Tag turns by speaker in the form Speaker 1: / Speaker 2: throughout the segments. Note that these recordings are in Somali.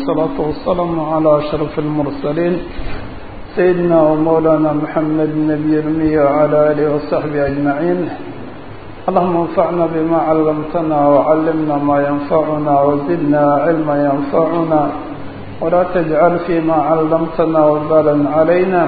Speaker 1: والصلاة والسلام على أشرف المرسلين سيدنا ومولانا محمد النبي الأمي وعلى آله وصحبه أجمعين اللهم انفعنا بما علمتنا وعلمنا ما ينفعنا وزدنا علما ينفعنا ولا تجعل فيما علمتنا وبالا علينا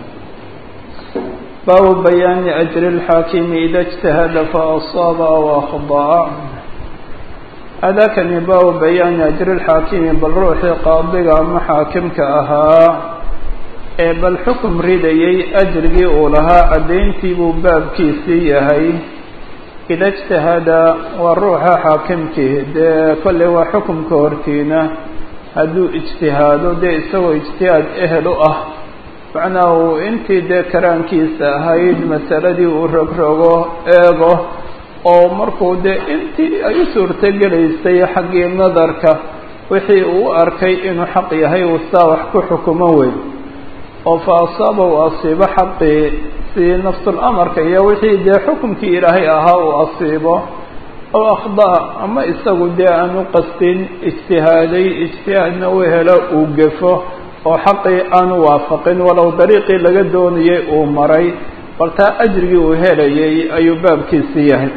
Speaker 1: باب بيان أجر الحاكم إذا اجتهد فأصاب أو أخطأ أذاكني باب بيان أجر الحاكم بالروح قاضي أما حاكمك أها bal xukum ridayay ajrigii uu lahaa caddayntii buu baabkiisii yahay ida ijtahada waa ruuxa xaakimkii dee kolley waa xukumka hortiina hadduu ijtihaado dee isagoo ijtihaad ehel u ah macnaa uu intii dee karaankiisa ahayd masaladii uu rogrogo eego oo markuu dee intii ay u suurtogelaysay xaggii nadarka wixii uu u arkay inuu xaq yahay uu saa wax ku xukumo weyn oo fa asaaba uu asiibo xaqii si nafsul amarka iyo wixii dee xukumkii ilaahay ahaa uu asiibo oo akhda ama isagu dee aan u qastin ijtihaaday ijtihaadna u helo uu gefo oo xaqii aanu waafaqin walow dariiqii laga doonayay uu maray bal taa ajrigii uu helayay ayuu baabkiisi yahay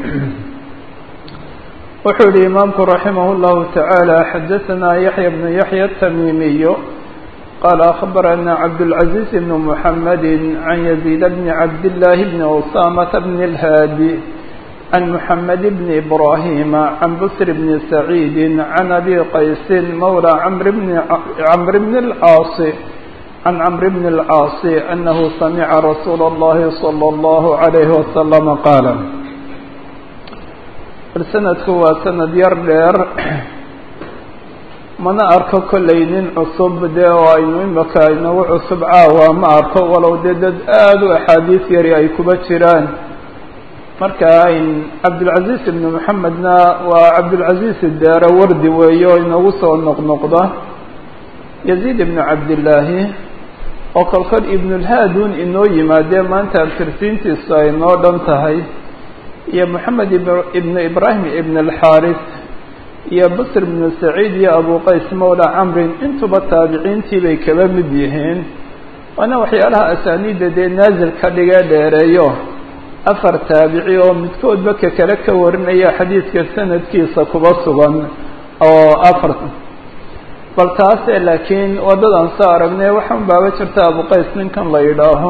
Speaker 1: wuxuu yihi imaamku raximah اllahu tacaala xadaثanaa yaxya bnu yaxya atamiimiyo قال أخبرنا عبد العزيز بن محمد عن يزيد بن عبد الله بن أسامة بن الهادي عن محمد بن إبراهيم عن بسر بن سعيد عن أبي قيس مولى عمرو بن عمرو بن العاص عن عمرو بن العاص أنه سمع رسول الله صلى الله عليه وسلم قال السند هو سند يردير mana arko kollay nin cusub dee oo aynu imaka inagu cusub caawa ma arko walow dee dad aada u axaadiis yari ay kuba jiraan marka cabdilcaziz ibnu maxamedna waa cabdilcaziz deere wardi weeye oo inagu soo noqnoqda yaziid ibnu cabdillaahi oo kolkol ibnulhaadun inoo yimaadee maanta abtirsiintiisu ay noo dhan tahay iyo moxamed ibnu ibraahim ibn alxaaris iyo basr bnu saciid iyo abu qays mawla camrin intuba taabiciintii bay kaba mid yihiin waana waxyaalaha asaaniidda dee naazil ka dhigee dheereeyo afar taabici oo midkoodba ka kale ka warinaya xadiidka sanadkiisa kuba sugan oo afar bal taase laakiin waddadan soo aragnay waxaan baaba jirta abu qays ninkan la yidhaaho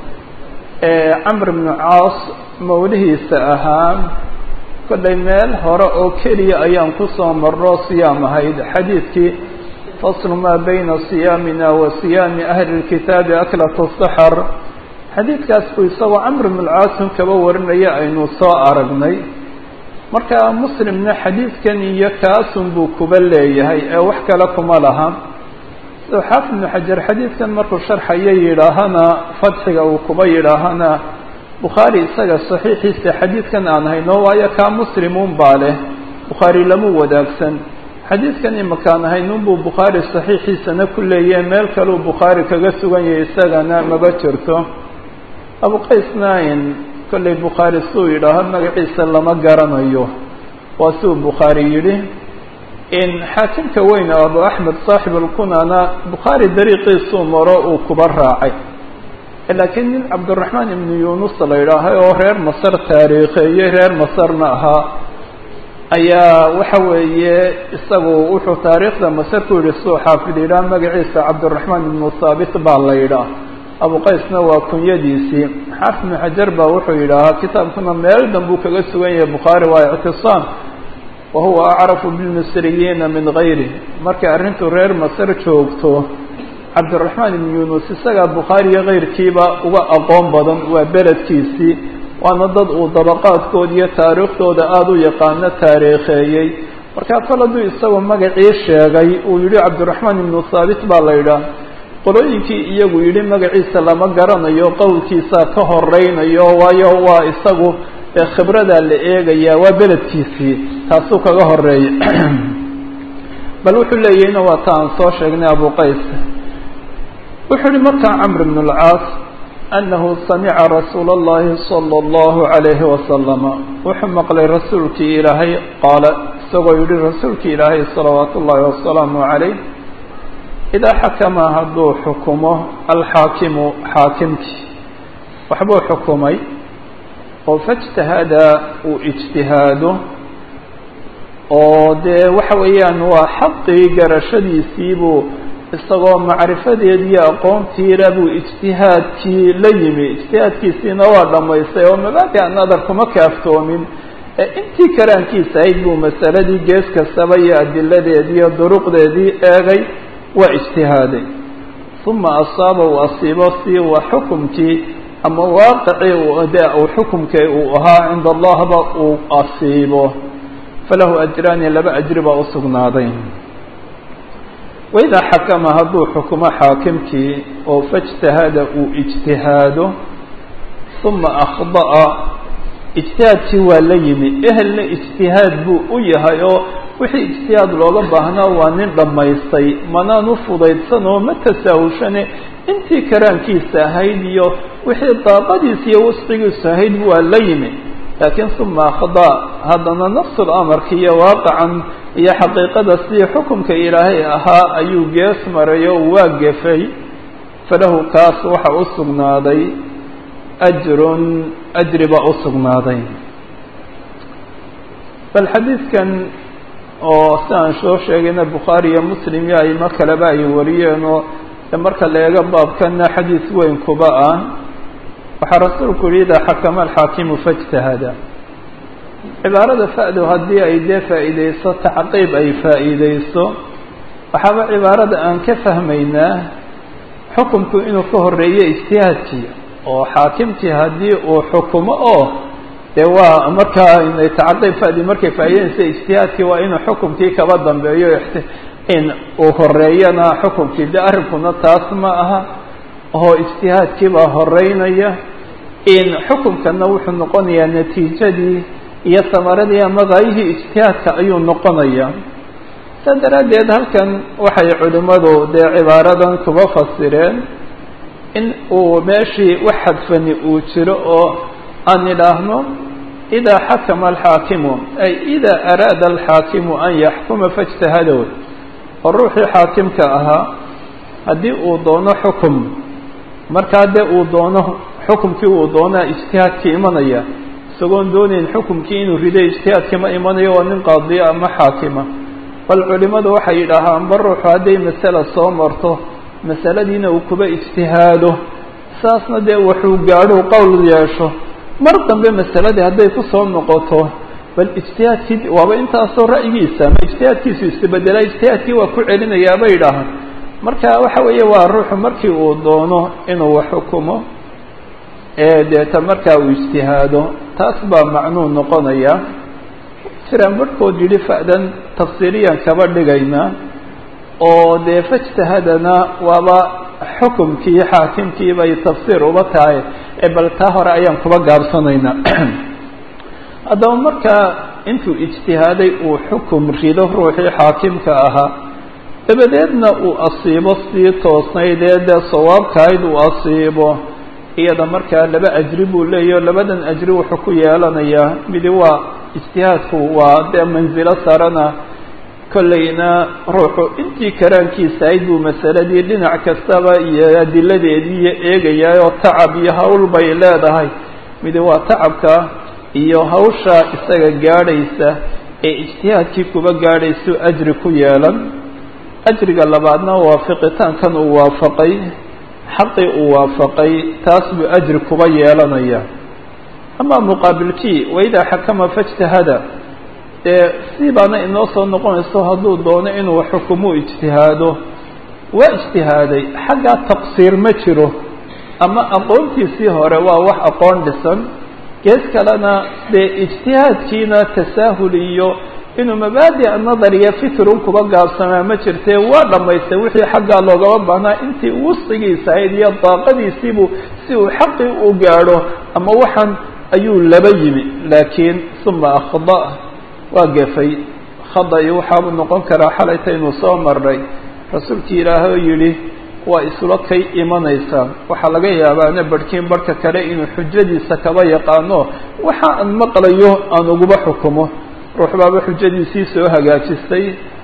Speaker 1: camr bnu caas mawlihiisa ahaa kollay meel hore oo keliya ayaan kusoo marro siyaam ahayd xadiidkii faslu maa bayna siyaamina wa siyaami ahli lkitaabi aklatu saxar xadiidkaas buu isagoo camr bn lcaasim kaba warinaya aynu soo aragnay marka muslimna xadiidkan iyo kaasun buu kuba leeyahay ee wax kale kuma laha sidoo xaafid ibnu xajar xadiidkan markuu sharxayo yidhaahana fadxiga uu kuba yidhaahana bukhaari isaga saxiixiisa xadiidkan aan hayno waayo kaa muslimuun baa leh bukhaari lama wadaagsan xadiidkan imakaan haynunbuu bukhaari saxiixiisana ku leeyahe meel kaleu bukhaari kaga sugan yahay isagana maba jirto abuqaysna in kollay bukhaari suu yidhaaho magaciisa lama garanayo waa siuu bukhaari yidhi in xaakimka weyn oo abu axmed saaxib alkunana bukhaari dariiqiisuu maro uu kuba raacay laakiin nin cabdiraxmaan ibnu yunus la yidhaahay oo reer masar taariikheeyey reer masarna ahaa ayaa waxa weeye isagu wuxuu taariikhda masar ku yidhi suu xaafid yidhaah magaciisa cabdiraxmaan ibnu thaabit baa la yidhaah abuqaysna waa kunyadiisii xaafid ibnu xajar baa wuxuu yidhaahaa kitaabkuna meel dhan buu kaga sugan yahay bukhaari waa ictisaam wa huwa acrafu bilmisriyiina min gayri markay arrintu reer masar joogto cabdiraxmaan ibn yunus isagaa bukhaari iyo keyrkiiba uga aqoon badan waa beledkiisii waana dad uu dabaqaadkooda iyo taariikhdooda aada u yaqaano taariikheeyey markaa kol hadduu isagoo magacii sheegay uu yihi cabdiraxmaan ibnu thaabit baa la yidhaah qolooyinkii iyagu yidhi magaciisa lama garanayo qowlkiisaa ka horeynayo waayo waa isagu khibradaa la eegayaa waa beledkiisii taasuu kaga horeeya bal wuxuu leeyahayna waa ta aan soo sheegnay abu qays wuxuu uhi markaa camr bn اlcaas anahu samica rasuula اllahi salى اllahu عalayhi wasalama wuxuu maqlay rasuulkii ilaahay qaala isagoo yihi rasuulkii ilaahay salawaat ullahi wasalaamu عalayh idaa xakama hadduu xukumo alxaakimu xaakimkii waxbuu xukumay oo faijtahada uu ijtihaado oo dee waxa weeyaan waa xaqii garashadiisiibuu isagoo macrifadeediiyo aqoontiila buu ijtihaadkii la yimi ijtihaadkiisiina waa dhammaystay oo mabaadi'a nadar kuma kaaftoomin ee intii karaankiisa ahayd buu masaladii gees kastaba iyo adiladeedii iyo duruqdeedii eegay waa ijtihaaday uma asaaba uu asiibo si waa xukumkii ama waaqicii de uu xukumkii uu ahaa cinda allahba uu asiibo falahu ajraani laba ajri baa usugnaaday waidaa xakama hadduu xukumo xaakimkii oo faijtahada uu ijtihaado uma akhda'a ijtihaadkii waa la yimi ehelna ijtihaad buu u yahay oo wixii ijtihaad looga baahnaa waa nin dhammaystay manaan u fudaydsan oo ma tasaahulshane intii karaankiisa ahayd iyo wixii daaqadiisa iyo wasqigiisu ahayd waa la yimi laakiin uma akhda haddana nafsul amarka iyo waaqacan iyo xaqiiqada sidii xukumka ilaahay ahaa ayuu gees maray oo waa gefay falahu kaas waxa u sugnaaday ajrun ajri baa u sugnaaday bal xadiidkan oo si aan soo sheegayna bukhaari iyo muslim iyo aimo kaleba ay wariyeen oo marka la eego baabkana xadiis weyn kuba ah waxaa rasuulku yihi idaa xakama alxaakimu faijtahada cibaarada fa'du haddii ay dee faa'iideyso tacqiib ay faa'iideyso waxaaba cibaarada aan ka fahmaynaa xukumku inuu ka horeeyo ijtihaadkii oo xaakimkii haddii uu xukumo oo dee waa markaa tacqiib fadi markay faa'ideynaysa ijtihaadkii waa inuu xukumkii kaba dambeeyo in uu horeeyana xukumkii de arrinkuna taas ma aha oo ijtihaadkii baa horeynaya in xukumkana wuxuu noqonayaa natiijadii iyo samaradii ama gaayihii ijtihaadka ayuu noqonaya saa daraaddeed halkan waxay culimmadu dee cibaaradan kuba fasireen in uu meeshii wax xadfani uu jiro oo aan idhaahno idaa xakama alxaakimu ay idaa araada alxaakimu an yaxkuma faijtahadow oo ruuxii xaakimka ahaa haddii uu doono xukum markaa dee uu doono xukumkii uu doonaa ijtihaadkii imanaya isagoon doonayn xukumkii inuu riday ijtihaadkii ma imanayo waa nin qaadiya ama xaakima bal culimmadu waxay yidhaahaan ba ruuxu hadday masala soo marto masaladiina uu kuba ijtihaado saasna dee wuxuu gaadho qowl yeesho mar dambe masaladii hadday kusoo noqoto bal ijtihaadkii waaba intaasoo ra'yigiisa ama ijtihaadkiisu isbedela ijtihaadkii waa ku celinayaa bay yidhaahaan marka waxa weeye waa ruuxu markii uu doono inuu wax xukumo ee deeta markaa uu ijtihaado taas baa macnuu noqonaya jiraan barhkood yidhi fa'dan tafsiiriyan kaba dhigayna oo dee fajtahadana waaba xukumkii xaakimkii bay tafsiir uba tahay ee bal taa hore ayaan kuba gaabsanaynaa haddaba markaa intuu ijtihaaday uu xukum rido ruuxii xaakimka ahaa dabadeedna uu asiibo sii toosnayd ee dee sawaabkahayd uu asiibo iyada markaa laba ajri buu leeyahy o labadan ajri wuxuu ku yeelanayaa midi waa ijtihaadku waa dee mansilo sarana kollayna ruuxu intii karaankiisa ahayd buu masaladii dhinac kastaba iyo adiladeedii iyo eegayaa oo tacab iyo hawl bay leedahay midi waa tacabka iyo hawsha isaga gaadhaysa ee ijtihaadkii kuba gaadhaysu ajri ku yeelan ajriga labaadna waafiqitaankan uu waafaqay xaqii uu waafaqay taas buu ajri kuba yeelanaya ama muqaabilkii waidaa xakama faijtahada dee si baana inoo soo noqonayso hadduu doono inuu xukumu ijtihaado waa ijtihaaday xaggaa taqsiir ma jiro ama aqoontiisii hore waa wax aqoon dhisan gees kalena dee ijtihaadkiina tasaahul iyo inuu mabaadi'a nadariya fikirun kuba gaabsamaa ma jirtee waa dhammaystay wixii xaggaa loogama baahnaa intii wusqigiisa ahayd iyo daaqadiisiibuu si uu xaqii u gaadho ama waxaan ayuu laba yimi laakiin uma akhda waa gefay khada-i waxaabuu noqon karaa xalaytaynu soo marnay rasuulkii ilaahay oo yidhi waa isula kay imanaysaa waxaa laga yaabaana barhkiin barhka kale inuu xujadiisa kaba yaqaano waxa aan maqlayo aan uguba xukumo ruux baaba xujadiisii soo hagaajistay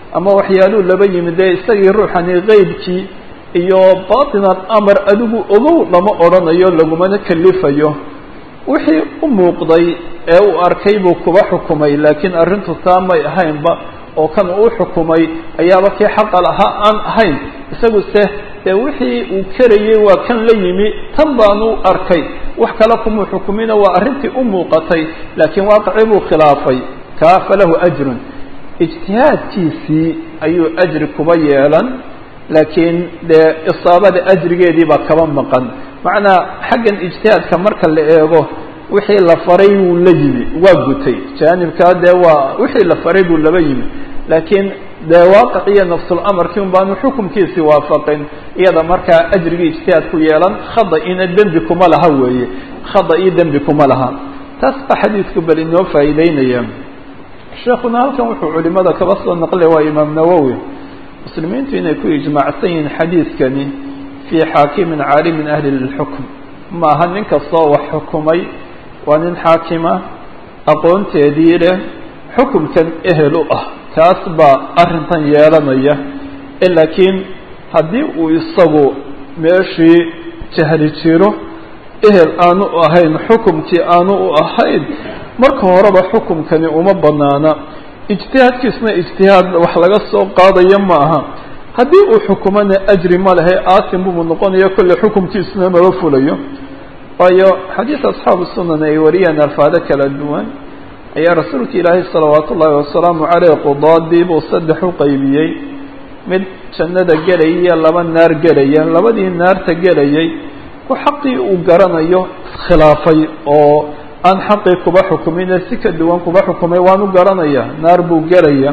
Speaker 1: ama waxyaaluu laba yimid dee isagii ruuxani qeybkii iyo batinan amar adigu ogow lama odhanayo lagumana kalifayo wixii u muuqday ee uu arkay buu kuba xukumay laakiin arrintu taa may ahaynba oo kan uu xukumay ayaaba kii xaqa lahaa aan ahayn isagu se dee wixii uu karayey waa kan la yimi tan baanu arkay wax kale kumuu xukumina waa arrintii u muuqatay laakiin waaqicii buu khilaafay kaa falahu ajrun ijtihaadkiisii ayuu ajri kuba yeelan laakiin dee isaabada ajrigeedii baa kaba maqan macnaa xaggan ijtihaadka marka la eego wixii la faray wuu la yimi waa gutay jaanibkaa dee waa wixii la faray buu laba yimi laakiin dee waaqic iyo nafsulamarkii un baanu xukumkiisii waafaqin iyada markaa ajrigii ijtihaad ku yeelan khada ina dembi kuma laha weeye khada iyo dembi kuma laha taas baa xadiidku bal inoo faa'iideynaya sheekuna halkan wuxuu culimada kaba soo naqlay waa imaam nawowi muslimiintu inay ku ijmaacsan yihiin xadiidkani fii xaakimin caalimin ahli lilxukm maaha nin kastoo wax xukumay waa nin xaakima aqoonteedii leh xukumkan ehel u ah kaas baa arrintan yeelanaya laakiin haddii uu isagu meeshii jahli jiro ehel aanu ahayn xukumkii aanu u ahayn marka horeba xukumkani uma banaana ijtihaadkiisna ijtihaad wax laga soo qaadaya ma aha haddii uu xukumana ajri ma lehe aasim buu noqonaya kolle xukumkiisuna maba fulayo waayo xadiis asxaabu sunan ay wariyeen alfaado kala duwan ayaa rasuulka ilaahay salawaat ullaahi wasalaamu caleyh qudaadii buu saddex u qaybiyey mid jannada gelaya iyo laba naar gelaya labadii naarta gelayay ku xaqii uu garanayo iskhilaafay oo aan xaqii kuba xukumine si ka duwan kuba xukumay waanu garanaya naar buu gelaya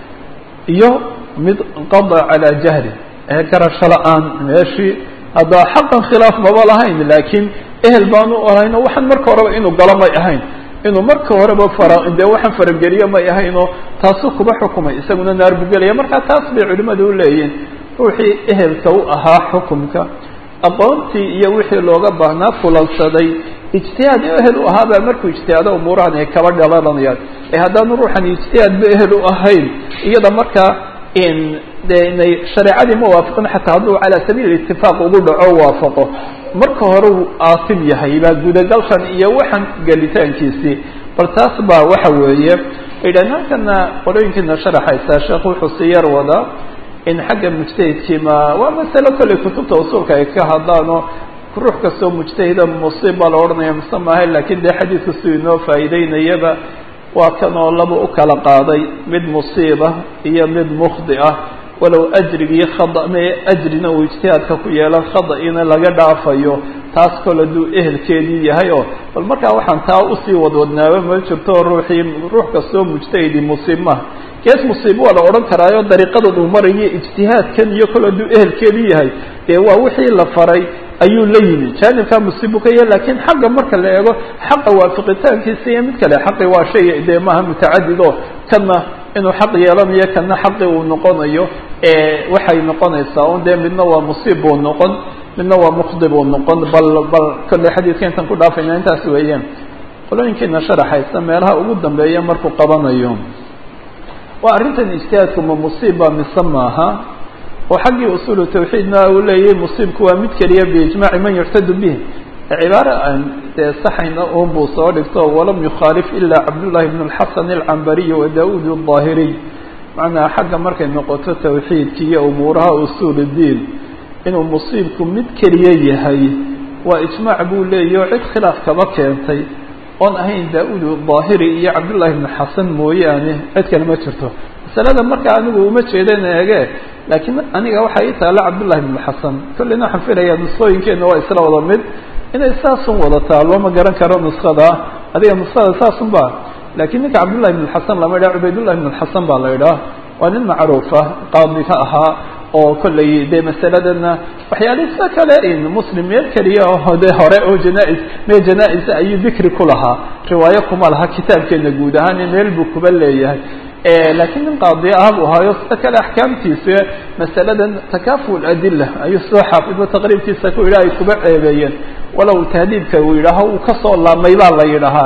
Speaker 1: iyo mid qada calaa jahli ee garasho la-aan meeshii haddaa xaqan khilaaf maba lahayn laakiin ehel baanu ahayn oo waxaan marka horeba inuu galo may ahayn inuu marka horeba fara dee waxaan farageliyo may ahayn oo taasuu kuba xukumay isaguna naar buu gelaya marka taas bay culimadu u leeyihin ruuxii ehelka u ahaa xukumka aqoontii iyo wixii looga baahnaa fulansaday ijtihaad ehel u ahaabaa markuu ijtihaado umuurahan ay kaba dhalanayaan ee haddaanu ruuxan ijtihaadba ehel u ahayn iyada markaa de inay shareecadii ma waafaqin xataa hadduu calaa sabiil itifaaq ugu dhaco waafaqo marka hore uu aasim yahay baa gudagalkan iyo waxan gelitaankiisii bal taas baa waxa weeye idhan halkana qolooyinkiina sharaxaysaa sheekh wuxuu si yar wadaa in xagga mujtahidkii ma waa masalo kolley kutubta usuulka ay ka hadlaano ruux kastoo mujtahida musiib baa la odhanaya mise maaha lakin dee xadiidku siduu inoo faa'iideynayaba waa kan oo laba u kala qaaday mid musiiba iyo mid mukhdi ah walow ajrigii khada me ajrina uu ijtihaadka ku yeelan khada-ina laga dhaafayo taas kol hadduu ehelkeedii yahay oo bal markaa waxaan taa usii wadwadnaaba ma jirto ruuxii ruux kastoo mujtahidi musiib maha gees musiib waa la odhan karaayo dariiqadan uu marayo ijtihaadkan iyo kol hadduu ehelkeedii yahay dee waa wixii la faray ayuu la yimi jaanibkaa musiibu ka yahay lakin xaqa marka la eego xaqa waafiqitaankiisa iyo mid kale xaqi waa shay dee maaha mutacadid oo kana inuu xaq yeelanayo kana xaqi uu noqonayo waxay noqonaysaa un dee midna waa musiib buu noqon midna waa mukhdi buu noqon bal bal kolley xadiidka intaan ku dhaafayna intaas weeyaan qolooyinkiina sharaxaysa meelaha ugu dambeeya markuu qabanayo waa arrintan ijtihaadku ma musiibba mise maaha oo xaggii usuulu tawxiidna uu leeyahay musiibku waa mid keliya biijmaaci man yuctadu bih cibaaro aan dee saxayna un buu soo dhigto walam yukhaalif ilaa cabdullahi bn alxasan alcambariy wa daauud aldaahiriy macnaa xagga markay noqoto tawxiidki iyo umuuraha usuul diin inuu musiibku mid keliya yahay waa ijmaac buu leeyahy oo cid khilaaf kaba keentay oon ahayn daa-uud daahiri iyo cabdullahi bn xasan mooyaane cid kale ma jirto masalada marka anigu uma jeedan eege laakiin aniga waxaa ii taalla cabdullahi bn xasan kolleyna waxaan filayaa nusqooyinkeena waa isla wada mid inay saasun wada taalo ma garan karo nuskada adiga nuskada saasun ba lakin ninka cabdullahi bn xasan lama idhaha cubaydullahi bn xasan baa la idhaha waa nin macruufa qaadi ka ahaa oo kolley dee masaladana waxyaalisa kale in muslim meel keliya oo de hore oo janaa-is meel janaa-isa ayuu dikri ku lahaa riwaayo kuma laha kitaabkeena guud ahaan meel buu kuba leeyahay lakiin nin qaadi ah buu ahaayo sida kale axkaamtiisa masaladan takaful adila ayuu soo xaafidba taqriibkiisa ku yidhaha ay kuba ceebeeyeen walow tahdiidka uu yidhaaho uu kasoo laamay baa la yidhahaa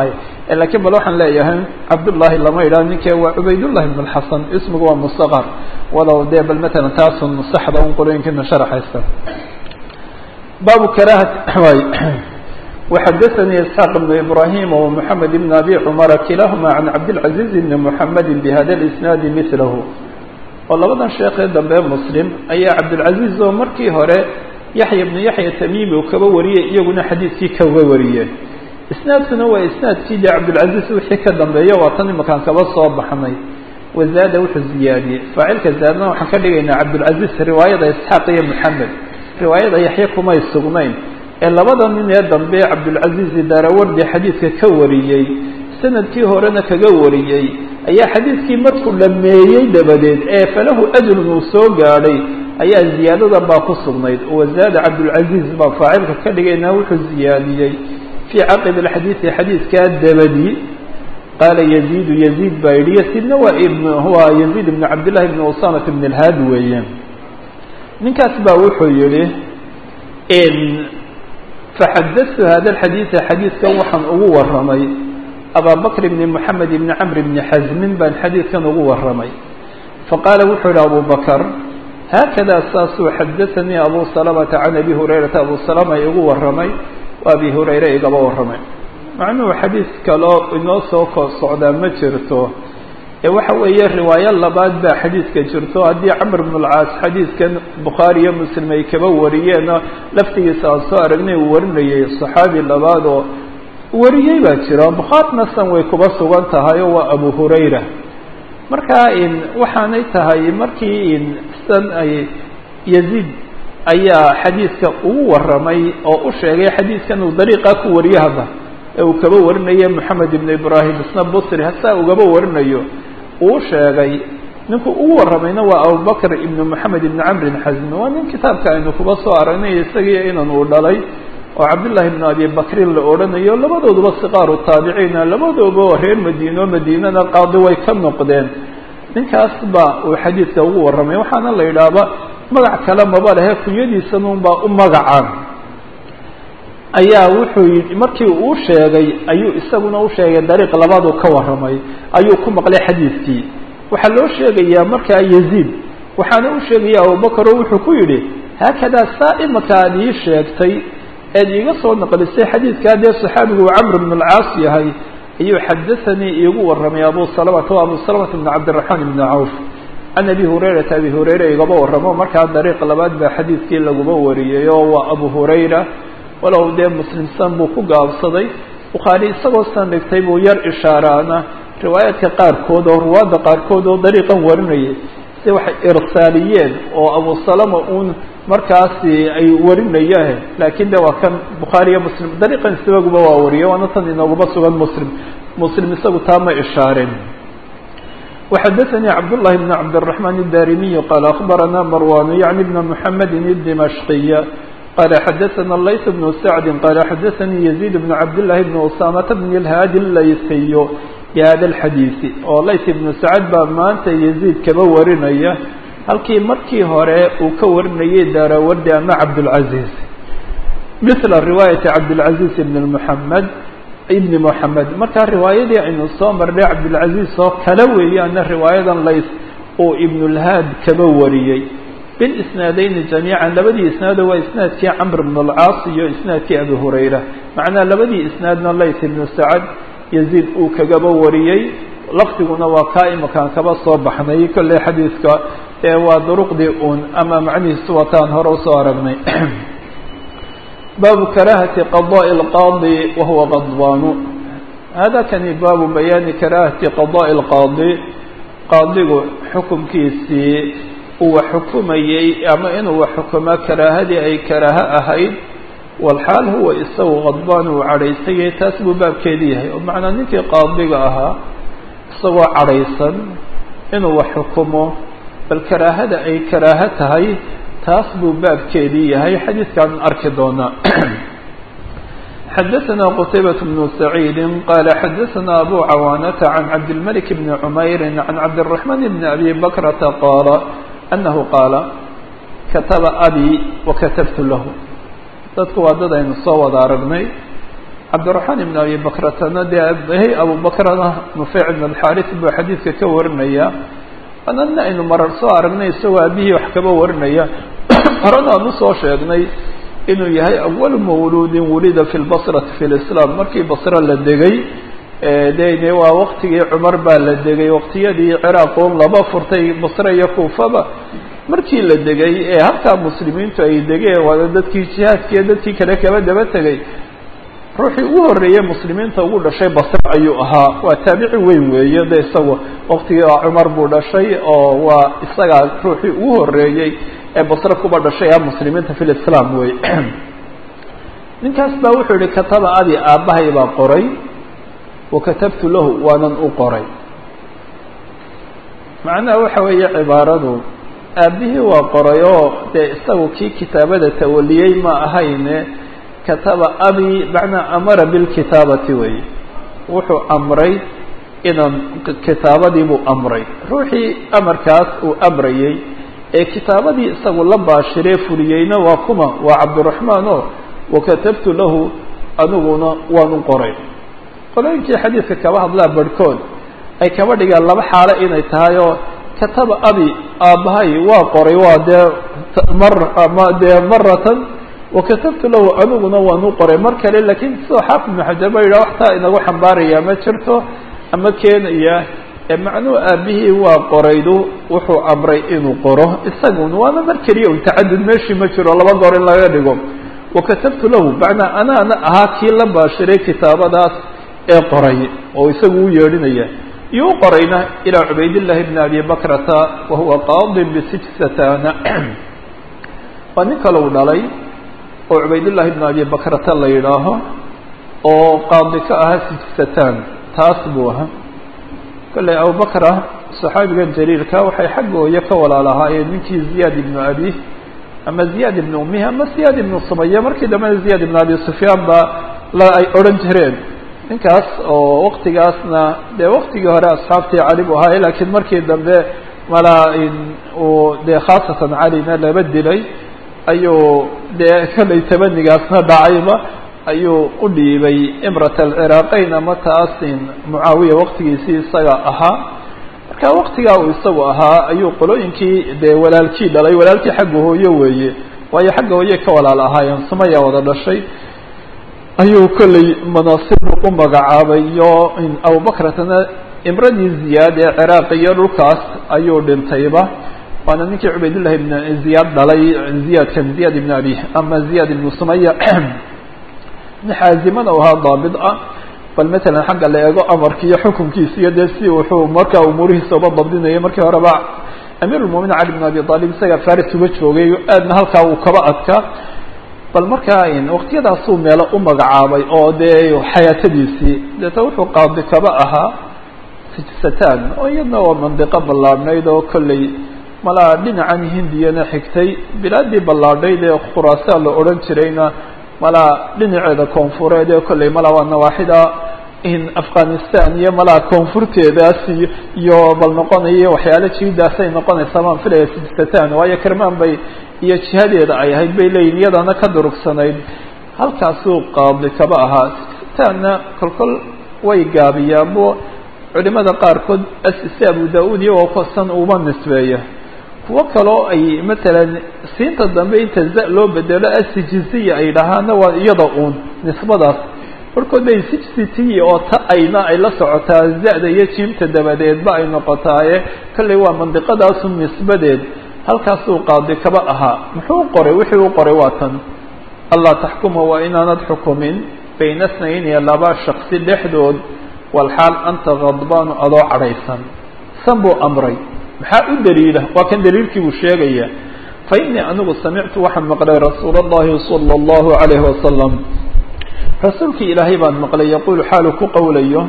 Speaker 1: lakiin bal waxaan leeyahay cabdullahi lama idhaha ninkee waa cubaydullahi ibn اlxasan ismigu waa mustaqar walow dee bal matalan taasun saxda un qolooyinkiina sharaxaysa baabu karahat وxadثnي isحاq بن ibrahim ومحamed بn abi cmr kilahma عan cabdالعaزيز بn mحamedi bhada الاسناad mثlh oo labadan sheekee dambe mslim ayaa cabdالعaزيز oo markii hore yaحya بn yaحya tamimi uu kaba wariyey iyaguna xadiidkii kaga wariyeen isnaadkuna waa isnaadkii de cabdالعaزيز wixii ka dambeeya waa tan imakaan kaba soo baxnay wazaada wuxuu ziyaadiyey faacilka zaadna waxaan ka dhigaynaa cabdالعaزيز riwaayada isxaaq iyo mحamed riwaayada yaxya kumay sugnayn ee labada nin ee dambe cabdulcaziiz daarawardi xadiidka ka wariyey sanadkii horena kaga wariyey ayaa xadiidkii markuu dhameeyey dabadeed ee falahu ajrun uu soo gaadhay ayaa ziyaadadan baa ku sugnayd wazaada cabdulcaziiz baa faacilka ka dhigaynaa wuxuu ziyaadiyey fii caqibi alxadiidi xadiidkaa dabadi qaala yaziidu yaziid baa yidhi yaziidna waa ibn waa yaziid ibn cabdillahi ibn usamat ibn alhaad weeye ninkaas baa wuxuu yihi faxadatu hada alxadiida xadiidkan waxaan ugu waramay abaa bakr bni moxamed ibni camr bni xasmin baan xadiidkan ugu waramay faqaala wuxuu yihi abu bakr haakada saasuu xadaanii abu salamata can abi hurayrata abu salama igu waramay o abi hurayre igaba waramay macnuhu xadiis kaloo inoo soo ko socdaa ma jirto ee waxa weeye riwaayo labaad baa xadiidka jirto haddii camr bn اlcaas xadiidkan bukhaari iyo muslim ay kaba wariyeenoo laftigiisa aan soo aragnay uu warinayay صaxaabi labaad oo wariyey baa jira bukhaarina san way kuba sugan tahay oo waa abu hurayra marka waxaanay tahay markii san ay yaziid ayaa xadiidka ugu waramay oo u sheegay xadiidkan uu dariiqa ku wariyo hadda ee uu kaba warinayo moxamed ibn ibrahim isna busri hasaa ugaba warinayo uu sheegay ninku ugu waramayna waa abubakr ibn moxamed ibn camrin xasmi waa nin kitaabka aynu kuba soo aragnay isagii inan uu dhalay oo cabdullahi ibn abi bakrin la odhanayo labadooduba siqaaru taabiciina labadooba reer madiino madiinana qaadi way ka noqdeen ninkaas ba uu xadiidka ugu warramay waxaana la yidhaahba magac kale maba lehe kunyadiisanun baa u magacaan ayaa wuxuu yii markii uu sheegay ayuu isaguna u sheegay dariiq labaaduu ka warramay ayuu ku maqlay xadiidkii waxaa loo sheegayaa markaa yaziid waxaana u sheegaya abubakar oo wuxuu ku yidhi haakadaa saa imaka aad ii sheegtay eed iiga soo naqlisay xadiidkaa dee saxaabigu uu camr bn alcaas yahay ayuu xadaanii iigu warramay abu salamata o abu salamata bn cabdiraxmaan ibni cawf can abi hurayrata abi hurayra igaba warramo markaa dariiq labaad baa xadiidkii laguba wariyey oo waa abu hurayra walow dee muslimsan buu ku gaabsaday bukhaari isagoo san dhigtay buu yar ishaaraana riwaayaadka qaarkood oo ruwaadda qaarkood oo dariiqan warinayay si waxay irsaaliyeen oo abu salama uun markaasi ay warinayaan laakiin de waa kan bukhaari iyo muslim dariiqan isaguba waa wariye waana tan inooguba sugan muslim muslim isagu taa ma ishaareen وxadثnي cبداللhi بن cبدالرحمن الdاrimiي qال أخبرnا مروان yعnي بن محمد الدمشقي qال xdثnا layث بن سعد qال xdثnي يزيد بن cبداللhi بن أسامة بن الhاdي الlayثy بhda الxadيiث oo layث بن سعد baa maanta يزيد kaba warinaya halkii markii hore uu ka warinayay daarawardi ama cabdالعaزيز مثل رواية cabdالعaزيز بن محمد ibn moxamed markaa riwaayadii aynu soo marnay cabdilcaziz oo kala weeyaana riwaayadan lays uu ibnulhaad kaba wariyey bilisnaadeyni jamiican labadii isnaado waa isnaadkii camr bn alcaas iyo isnaadkii abi hurayra macnaa labadii isnaadna lays ibnu sacad yaziid uu kagaba wariyey lafdiguna waa kaa imakaan kaba soo baxnay kolley xadiidka ee waa duruqdii uun ama macnihiisu wataan hore usoo aragnay baabu karahati qadaءi اlqaadi wahuwa qadbaanu hada kani baabu bayaani karahati qadaءi اlqaadi qaadigu xukumkiisii uu wax xukumayey ama inuu wax xukumo karaahadii ay karaaho ahayd walxaal huwa isagu qadbaan uu cadhaysayay taas buu baabkeedi yahay oo macnaa ninkii qaadiga ahaa isagoo cadhaysan inuu wax xukumo bal karaahada ay karaaho tahay taas buu baabkeedii yahay xadiidkaan arki doonaa xadaثna qتaybaة بن سacيid qala xadaثna abu cawaanata can cabdالmلك بn cmayr can cabdالرaحman بn abi bakrata qaala anahu qaala kataba abi wakatabtu lahu dadku waa dad aynu soo wada aragnay cabdiraxmaan ibn abi bakratana dee abahay abubakrana nufeyc ibn alxaris buu xadiidka ka warinaya anana aynu marar soo aragnay isagoo aabihii wax kaba warinaya horena aan usoo sheegnay inuu yahay awalu mawluudin wulida fi lbasrati fi lislaam markii basra la degay de waa waktigii cumar baa la degay waktiyadii ciraaq un laba furtay basre iyo kuufaba markii la degay ee halkaa muslimiintu ay degeen waana dadkii jihaadkiiyo dadkii kale kaba daba tegay ruuxii ugu horreeyey muslimiinta ugu dhashay basre ayuu ahaa waa taabici weyn weeye de isaga waktigii cumar buu dhashay oo waa isagaa ruuxii ugu horreeyey ee basre kuba dhashay ah muslimiinta fi lislaam wey ninkaas baa wuxuu yihi kataba adi aabbahay baa qoray wakatabtu lahu waanan u qoray macnaha waxa weeye cibaaradu aabbihii waa qoray oo dee isagu kii kitaabada tawaliyey ma ahayne kataba abi macnaa amara bilkitaabati wey wuxuu amray inaan kitaabadii buu amray ruuxii amarkaas uu amrayey ee kitaabadii isagu la baashiree fuliyeyna waa kuma waa cabdiraxmaan o wakatabtu lahu aniguna waan u qoray qolooyinkii xadiidka kaba hadlaa barhkood ay kaba dhigaan laba xaalo inay tahay oo kataba abi aabbahay waa qoray waa dee mar ama dee maratan wakatabtu lahu aniguna waan u qoray mar kale lakiin sidoo xaafid ibnu xajar ba yidhah waxtaa inagu xambaaraya ma jirto ama keenaya ee macnuhu aabihii waa qoraydu wuxuu amray inuu qoro isagun waana mar keliya un tacadud meeshii ma jiro laba goor in laga dhigo wakatabtu lahu macnaa anaana ahaa kii la baashiray kitaabadaas ee qoray oo isagu u yeedhinaya iyo u qorayna ilaa cubaydillahi bni abi bakrata wahuwa qaadin bisijsatana waa nin kale u dhalay oo cubaydullahi bni abi bakrata la yidhaaho oo qaadi ka ahaa sijsatan taas buu ahaa kolley abubakra saxaabigan jaliilka waxay xagga hooyo ka walaalahaayeen ninkii ziyaad ibnu abi ama ziyaad ibnu umihi ama ziyaad ibnu sumaya markii dambena ziyaad ibnu abi sufyaan ba la ay odhan jireen ninkaas oo waktigaasna dee waktigii hore asxaabtii cali bu ahaay lakiin markii dambe mala uu dee khaasatan calina laba dilay ayuu dee kolley tabanigaasna dhacayba ayuu u dhiibay imrat alciraaqeyn ama taasin mucaawiya waktigiisii isaga ahaa marka waktigaa uu isagu ahaa ayuu qolooyinkii dee walaalkii dhalay walaalkii xagga hooyo weeye waayo xagga hooye ka walaal ahaayeen sumaya wada dhashay ayuu kolley manaasib u magacaabay iyo abubakratana imradii ziyaad ee ciraaq iyo dhulkaas ayuu dhintayba waana ninkii cubaydullahi ibn ziyaad dhalay ziyaadkan ziyaad ibn abi ama ziyaad ibnu sumaya xaazimana u ahaa daabit ah bal matalan xagga la eego amarki iyo xukunkiisa iyo dee si wuxuu markaa umuurihiisa uba dabdinayay markii horeba amiir lmuminin cali bn abi aalib isaga faris uga joogay aadna halkaa uu kaba adkaa bal markaa waktiyadaasuu meelo u magacaabay oo dee xayaatadiisii deeta wuxuu qaadi kaba ahaa sijsatan oo iyadna waa mandiqo ballaadhnayd oo kolley malaa dhinacan hindiyana xigtay bilaadii ballaadhayd ee khuraasaan la odhan jirayna malaa dhinaceeda koonfureed ee kolley malaa waa nawaaxida in afghanistan iyo malaa koonfurteedaas iyo bal noqonayo waxyaalo jiidaasay noqonaysaa baan filaya sijsatan waayo kermaan bay iyo jihadeeda ay ahayd bay leeyihin iyadana ka durugsanayd halkaasuu qaadi kaba ahaa sijsatanna kolkol way gaabiyaanbo culimada qaarkood asise abu da-uud iyagoo kosan uma nisbeeya kuwo kaloo ay matalan siinta dambe inta za loo bedelo asijisiya ay dhahaana waa iyada uun nisbadaas markood bay sijsitiyi oo ta ayna ay la socotaa za-da iyo jiimta dabadeedba ay noqotaaye kolley waa mandiqadaasu nisbadeed halkaasuu qaadi kaba ahaa muxuu qoray wixii u qoray waa tan allah taxkuma waa inaanad xukumin bayna snayni laba shaksi dhexdood walxaal anta khadbaanu adoo cadhaysan san buu amray maxaa u daliila waa kan daliilkii buu sheegaya fa innii anigu samictu waxaan maqlay rasuul اllahi salى اllahu alayhi wasalam rasuulkii ilaahay baan maqlay yaquulu xaalu ku qowlayo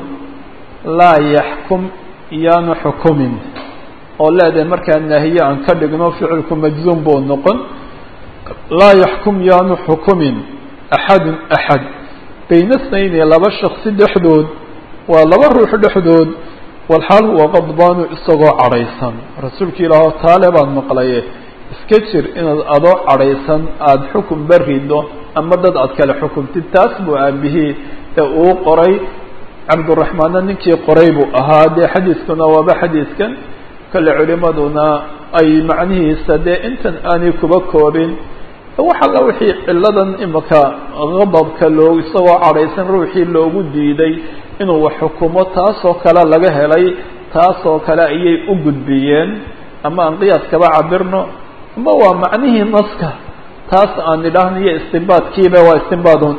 Speaker 1: laa yaxkum yaanu xukumin oo leedahay markaa naahiye aan ka dhigno ficilku majzuum buu noqon laa yaxkum yaanu xukumin axadun axad bayna snayni laba shaksi dhexdood waa laba ruux dhexdood walxaal huwa qadbaanu isagoo cadhaysan rasuulka ilaahoo taale baan maqlaye iska jir inaad adoo cadhaysan aada xukun barido ama dad aad kale xukumtid taas buu aabihii ee uu qoray cabduraxmaanna ninkii qoray buu ahaa dee xadiiskuna waaba xadiiskan kale culimaduna ay macnihiisa dee intan aanay kuba koobin wax alla wixii ciladan imika qadabka loo isagoo cadhaysan ruuxii loogu diiday inuu wax xukumo taasoo kale laga helay taasoo kale ayay u gudbiyeen ama aan qiyaaskaba cabirno ama waa macnihii naska taas aan idhaahno iyo istinbaadkiiba waa istinbaadun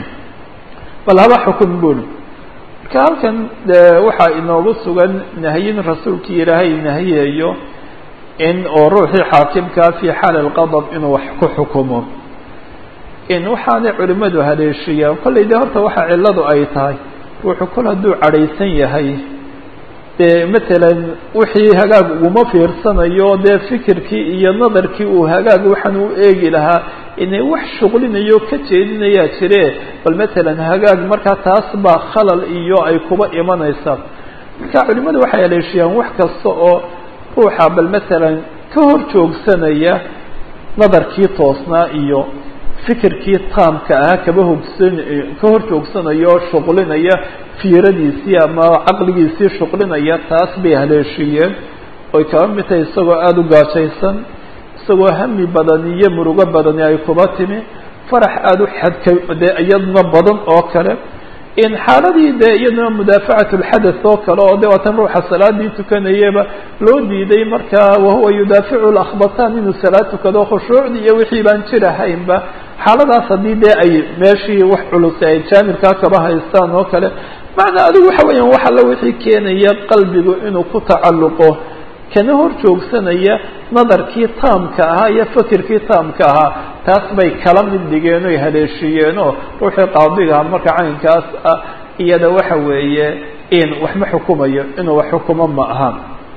Speaker 1: bal haba xukun buri marka halkan de waxaa inoogu sugan nahyin rasuulkii ilaahay nahiyayo in oo ruuxii xaakimkaa fi xaali alqadab inuu wax ku xukumo in waxaanay culimadu haleeshiyaan kollay de horta waxa cilladu ay tahay ruuxu kol hadduu cadhaysan yahay dee matalan wixii hagaag uguma fiirsanayo dee fikirkii iyo nadarkii uu hagaag waxaan u eegi lahaa inay wax shuqlinayo ka jeedinayaa jire bal matalan hagaag markaa taas baa khalal iyo ay kuba imanaysaa marka culimadu waxay haleeshiyaan wax kasta oo ruuxa bal matalan ka hor joogsanaya nadarkii toosnaa iyo fikirkii taamka ah kaba hogsan ka hor joogsanayo oo shuqlinaya fiiradiisii ama caqligiisii shuqlinaya taas bay haleeshiyeen oy kaba mid tahay isagoo aada u gaajaysan isagoo hami badan iyo murugo badani ay kuba timi farax aada u xadka dee iyadna badan oo kale in xaaladii dee iyaduna mudaafacat lxadath oo kale oo de waatan ruuxa salaadii tukanayaba loo diiday markaa wahuwa yudaaficu lakhbataan inuu salaad tukado khushuucdii iyo wixii baan jirahaynba xaaladaas haddii dee ay meeshii wax culus ay jaanibkaa kaba haystaan oo kale macnaa adigu waxa weeyaan wax alla wixii keenaya qalbigu inuu ku tacalluqo kana hor joogsanaya nadarkii taamka ahaa iyo fakirkii taamka ahaa taas bay kala mid dhigeen oy haleeshiyeenoo ruuxii qaadigaha marka caynkaas ah iyada waxa weeye in wax ma xukumayo inuu wax xukumo ma aha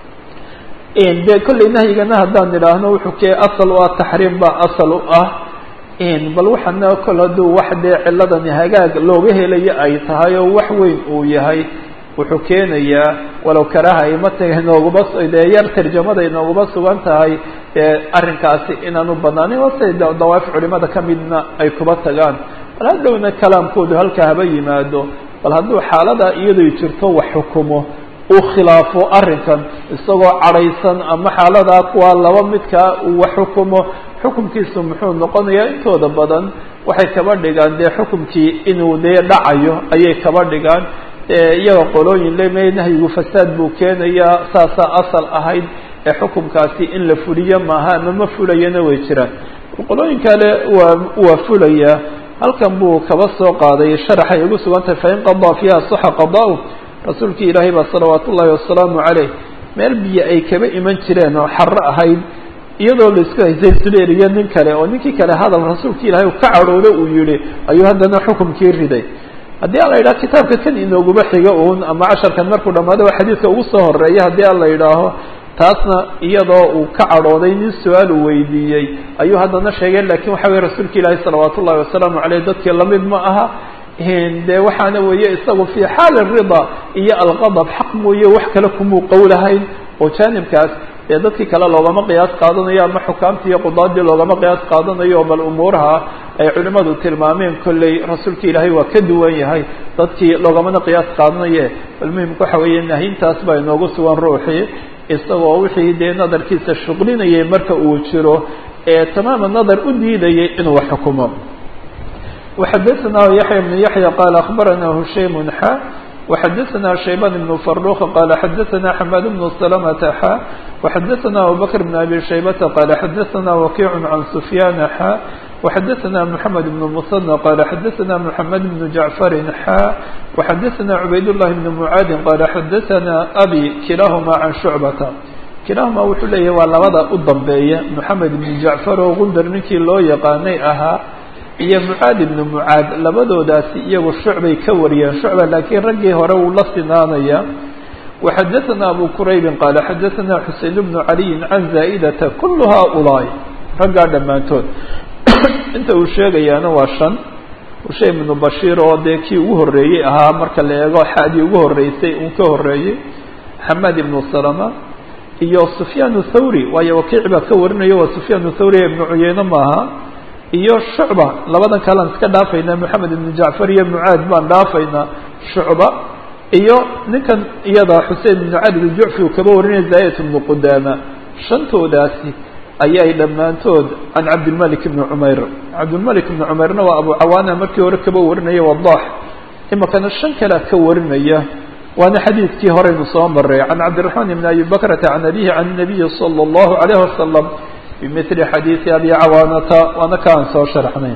Speaker 1: de kollay nahyigana haddaan idhaahno wuxuu ke asal u ah taxriim baa asal u ah bal waxaana kol hadduu wax dee ciladani hagaag looga helayo ay tahay oo wax weyn uu yahay wuxuu keenayaa walow karaha imataga inooguma dee yar tarjamada inooguma sugan tahay dee arrinkaasi inaanu banaanin ose dawaaf culimada kamidna ay kuba tagaan bal haddowna kalaamkoodu halkaa haba yimaado bal hadduu xaalada iyadoy jirto wax xukumo uu khilaafo arrinkan isagoo cadhaysan ama xaaladaa kuwa laba midkaa uu wax xukumo xukumkiisu muxuu noqonayaa intooda badan waxay kaba dhigaan dee xukumkii inuu dee dhacayo ayay kaba dhigaan iyaga qolooyin leme nahyigu fasaad buu keenayaa saasaa asal ahayd ee xukumkaasi in la fuliyo maaha ama ma fulayana way jiraan qolooyin kale waa waa fulaya halkan buu kaba soo qaaday sharaxay ugu sugan tahay fain qadaa fiiha saxa qadaa rasuulkii ilaahay baa salawaat ullahi wasalaamu caleyh meel biyo ay kaba iman jireen oo xaro ahayd iyadoo laisku haysay suleer iyo nin kale oo ninkii kale hadal rasuulkii ilaahay ka cadhoodo uu yihi ayuu haddana xukumkii riday haddii an la yidhaho kitaabka kan inooguma xiga uun ama casharkan markuu dhamaado waa xadiidka ugu soo horeeya haddii an la yidhaaho taasna iyadoo uu ka cadhooday nin su-aal uu weydiiyey ayuu haddana sheegay lakin waxa weye rasuulka ilaahi salawaat ullahi wasalaamu caleyh dadkii lamid ma aha de waxaana weeye isagu fi xaali rida iyo alqadab xaq mooye wax kale kumuu qowlahayn oo jaanibkaas dee dadkii kale loogama qiyaas qaadanayo ama xukaamtii iyo qudaadii loogama qiyaas qaadanayo bal umuuraha ay culimadu tilmaameen kolley rasuulka ilaahay waa ka duwan yahay dadkii loogamana qiyaas qaadanaye bal muhimka waxa weeye nahintaas baa inoogu sugan ruuxii isagoo wixii dee nadarkiisa shuqlinayay marka uu jiro ee tamaama nadar u diidayay inuu wax xukumo وxadثna yaحyى بن yaحyى qال أخbarana هushayم xا وxadثna شhaybان بن فروخ qال xadثna حmاd بن سلمة xا وxadثna أبوبكر بن أbي شhaybة qال xadثna وkيع عن سفyان xا وxadثna محمد بن المثنى qال xadثna محمد بن جعفر xا وxadثna عbayd اللh بن معاad qال xadثna أbي kilahma عن شعبة kilahma wuxuu leeyahy waa labada u dambeeya محamed بن جعفر oo gundar ninkii loo yaqaanay ahaa iyo mucaad ibnu mucaad labadoodaasi iyagu shucbay ka wariyeen shucba laakiin raggii hore wuu la sinaanaya waxadaثana abu quraybin qaala xadaثana xusein bnu caliyin can zaa'idata kulu haaulaa'i raggaa dhammaantood inta uu sheegayaana waa shan hushaym ibnu bashiir oo dee kii ugu horreeyey ahaa marka la eego xadii ugu horreysay uu ka horreeyey xamaad ibnu salama iyo sufyaan thawri waayo wakiic baa ka warinayo waa sufyaan thawri ibnu cuyeyne maaha iyo shucba labadan kalean iska dhaafaynaa moxamed ibnu jacfar iyo mucaad baan dhaafaynaa shucba iyo ninkan iyada xusein ibnu cali iljucfi uu kaba warinaya zaayat ibnu qudaama shantoodaasi ayay dhammaantood can cabdilmalik ibni cumayr cabdilmalik ibni cumayrna waa abu cawaana markii hore kaba warinaya wadax imakana shan kalea ka warinaya waana xadiidkii horeynu soo maray can cabdiraxmaan ibni abi bakrata can abihi can nabiyi sala allahu alayh wasalam bimili xadiidi abi cawaanata waana ka aan soo sharxnayn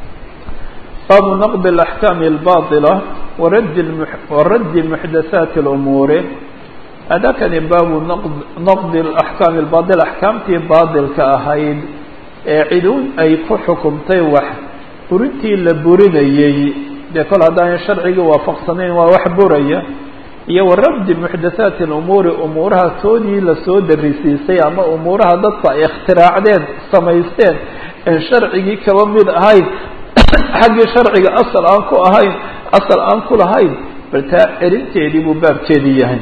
Speaker 1: baabu naqdi alaxkaami albaطila waradi waraddi muxdathaati lumuuri adakani baabu naqdi alaxkaami albaطila axkaamtii baadilka ahayd ee ciduun ay ku xukumtay wax burintii la burinayey dee kol haddaan sharcigii waafaqsanayn waa wax buraya iyo warabdi muxdathaati alumuuri umuuraha toodii lasoo darisiisay ama umuuraha dadku ay ikhtiraacdeen samaysteen en sharcigii kaba mid ahayn xaggii sharciga asal aan ku ahayn asal aan ku lahayn bal taa celinteedii buu baabkeedii yahay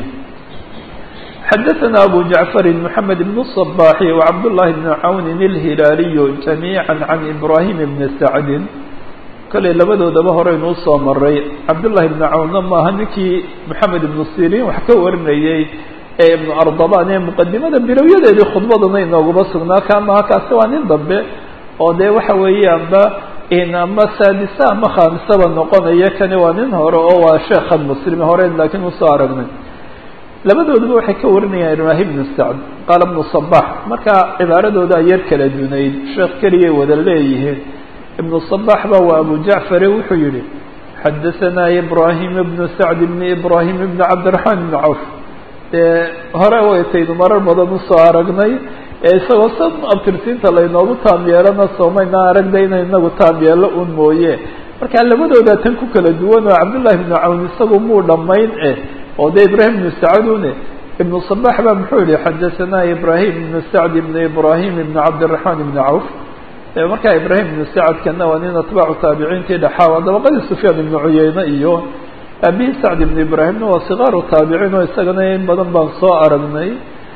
Speaker 1: xadaثna abu jacfari mحamed bn الصbaxi وcabdالlahi bn cawnin اlhilaaliy jamiiعa can ibrahim bni sacdin kale labadoodaba horeynu usoo maray cabdullahi ibnu cawnna maaha ninkii moxamed ibnu siriin wax ka warinayey ee ibnu ardaban ee muqadimada bilowyadeedii khudbadana inooguma sugnaa ka maaha kaasi waa nin dambe oo dee waxa weeyaanba ama saadisa ama khaamisaba noqonaya kani waa nin hore oo waa sheekhan muslim horeyn laakiin usoo aragnay labadooduba waxay ka warinayaan ibrahim ibnu sacd qaala ibnu sabax marka cibaaradooda yar kala dunayd sheekh keliyay wada leeyihiin ibnu صbax ba waa abu jacfare wuxuu yihi xadaثanaa ibrahim ibnu sacd ibni ibrahim ibni cabdiraxmaan ibni cawf dee hore waytaynu marar badan usoo aragnay ee isagoo sa abtirsiinta laynoogu taam yeelana soomayna aragda ina inagu taam yeelo un mooye marka labadooda tan ku kala duwan oo cabdullahi ibnu cawn isagu muu dhamayn eh oo dee ibrahim ibnu sacdune ibnu صbax ba muxuu yihi xadaثanaa ibrahim ibnu sacd ibni ibrahim ibni cabdiraxmaan ibni cawf markaa ibrahim ibnu sacadkana waa nin atbaacu taabiciintii dhexaa waa dabaqadii sufyaan ibnu cuyeyne iyo abihi sacd ibnu ibraahimna waa sikaaru taabiciin oo isagana in badan baan soo aragnay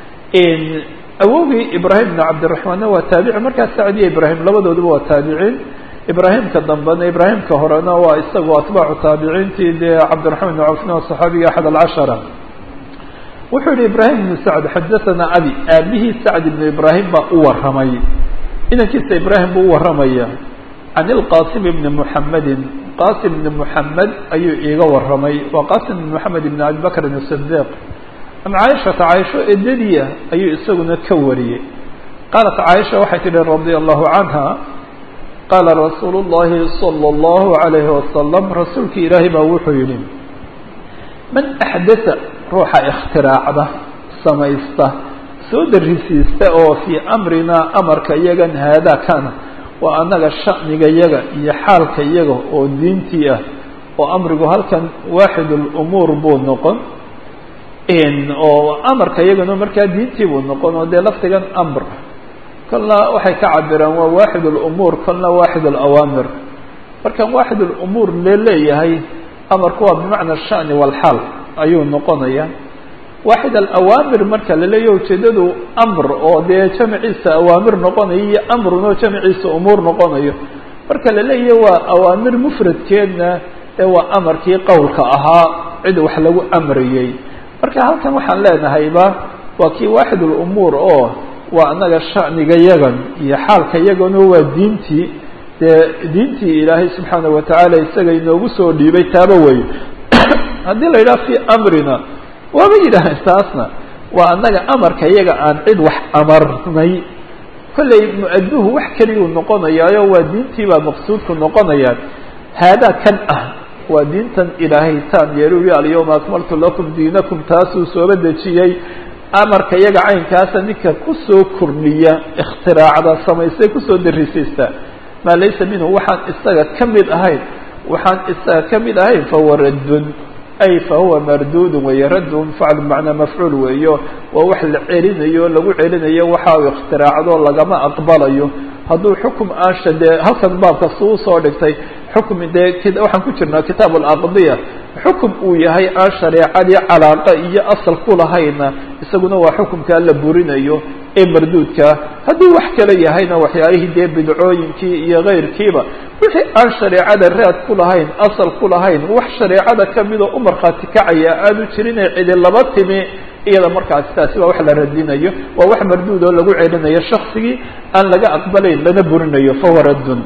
Speaker 1: awogii ibrahim ibnu cabdiraxmaanna waa taabici markaa sacd iyo ibrahim labadooduba waa taabiciin ibraahimka dambena ibraahimka horena waa isagu atbaacu taabiciintii dee cabdiraxmaan ibnu cawfna waa saxaabiga axad alcashara wuxuu yihi ibrahim ibnu sacd xadaثanaa abi aabihii sacd ibnu ibraahim baa u waramay inankiisa ibrahim buu u waramaya can ilqasim ibni muxamedin qasim ibni muxamed ayuu iiga waramay waa qasim ibni moxamed ibni abi bakrin asidiq can caaishata caaisho edadiya ayuu isaguna ka wariyey qaalat caaisha waxay tihi radia allahu canha qaala rasuulu llahi salى اllahu alayhi wasalam rasuulki ilaahay baa wuxuu yihi man axdatha ruuxa ikhtiraacda samaysta soo darisiista oo fii amrinaa amarka iyagan haadaa kana waa annaga sha'niga yaga iyo xaalka iyaga oo diintii ah oo amrigu halkan waaxid lumuur buu noqon oo amarka iyagana markaa diintii buu noqon oo dee laftigan amr kolna waxay ka cabiraan waa waaxid lumuur kolna waaxid alawaamir markan waaxid lumuur le leeyahay amarku waa bimacna sha'ni walxaal ayuu noqonaya waaxid alawaamir marka la leeyahy ujeedadu amr oo dee jamciisa awaamir noqonayo iyo amrun oo jamciisa umuur noqonayo marka la leeyahy waa awaamir mufradkeedna ee waa amarkii qowlka ahaa cid wax lagu amrayey marka halkan waxaan leenahayba waa kii waaxid lumuur oo waa annaga sha'niga yagan iyo xaalka yagano waa diintii dee diintii ilaahay subxaana watacaala isaga inoogu soo dhiibay taaba weeye haddii la yidhaha fii amrina waaba yidhaaheen taasna waa annaga amarka iyaga aan cid wax amarnay kollay mu-aduhu wax keliyuu noqonayaayo waa diintii baa maqsuudku noqonayaan haadaa kan ah waa diintan ilaahay taan yeeluli alyawma akmaltu lakum diinakum taasuu sooba dejiyey amarka iyaga caynkaasa ninka kusoo kordhiya ikhtiraacda samaystay kusoo darisaysta maa laysa minhu waxaan isaga ka mid ahayn waxaan isaga ka mid ahayn fahuwa raddun ay fahuwa mardudun weeye raddun faclu bimacnaa mafcuul weeyo waa wax la celinayo o lagu celinayo waxa uu ikhtiraacdo lagama aqbalayo hadduu xukum aansha dee halkan baabka suu usoo dhigtay xukmi dee waxaan ku jirnaa kitaab alaqdiya xukum uu yahay aan shareecadii calaaqa iyo asal ku lahayna isaguna waa xukumkaa la burinayo ee marduudkaa haddii wax kale yahayna waxyaalihii dee bidcooyinkii iyo keyrkiiba wixii aan shareecada raad ku lahayn asal ku lahayn wax shareecada kamidoo u markhaati kacaya aanu jirin ee cidi laba timi iyada markaasi taasi waa wax la radinayo waa wax marduud oo lagu celinayo shaksigii aan laga aqbalayn lana burinayo fahuwa raddun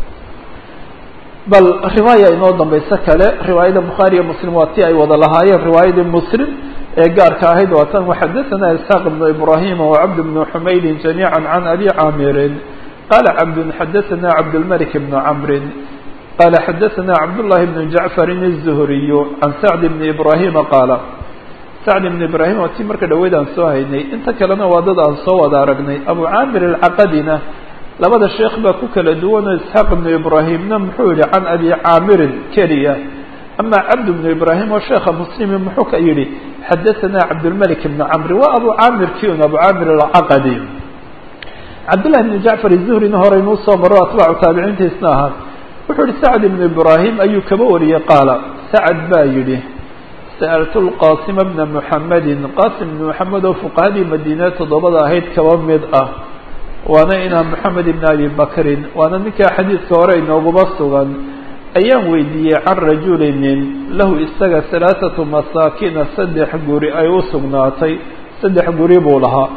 Speaker 1: bal riwaaya inoo dambayso kale riwaayada bukhaari iyo muslim waa ti ay wada lahaayeen riwaayadii muslim ee gaarka ahayd waa tan waxadaثana isxaaq ibnu ibrahima wacabd bnu xumaydin jamiica can abi caamirin qala cabdun xadaثana cabdاlmalik bn camrin qala xadaثana cabdullahi bn jacfarin الzuhriyu can sacd bni ibrahima qaala sacd ibn ibrahim waa tii marka dhaweyd aan soo haynay inta kalena waa dad aan soo wada aragnay abu caamir alcaqadina labada sheekh baa ku kala duwanoo isxaaq ibnu ibraahimna muxuu yihi can abi caamirin keliya ama cabd bnu ibraahim oo sheekha muslimi muxuu ka yihi xadaثana cabdulmalik ibn camri waa abu caamir kiun abu caamir alcaqadi cabdullahi bn jacfar izuhrina horeynuu soo maro atbaacu taabiciintiisna ahaa wuxuu yihi sacd ibnu ibraahim ayuu kaba wariyey qaala sacad baa yidhi sa'altu lqaasima bna muxamedin qaasim ibn moxamed oo fuqahadii madiine toddobada ahayd kaba mid ah waana inaa moxamed ibn abi bakrin waana ninkaa xadiidka hore inooguma sugan ayaan weydiiyey can rajulinin lahu isaga halaaثatu masaakina saddex guri ay u sugnaatay saddex guri buu lahaa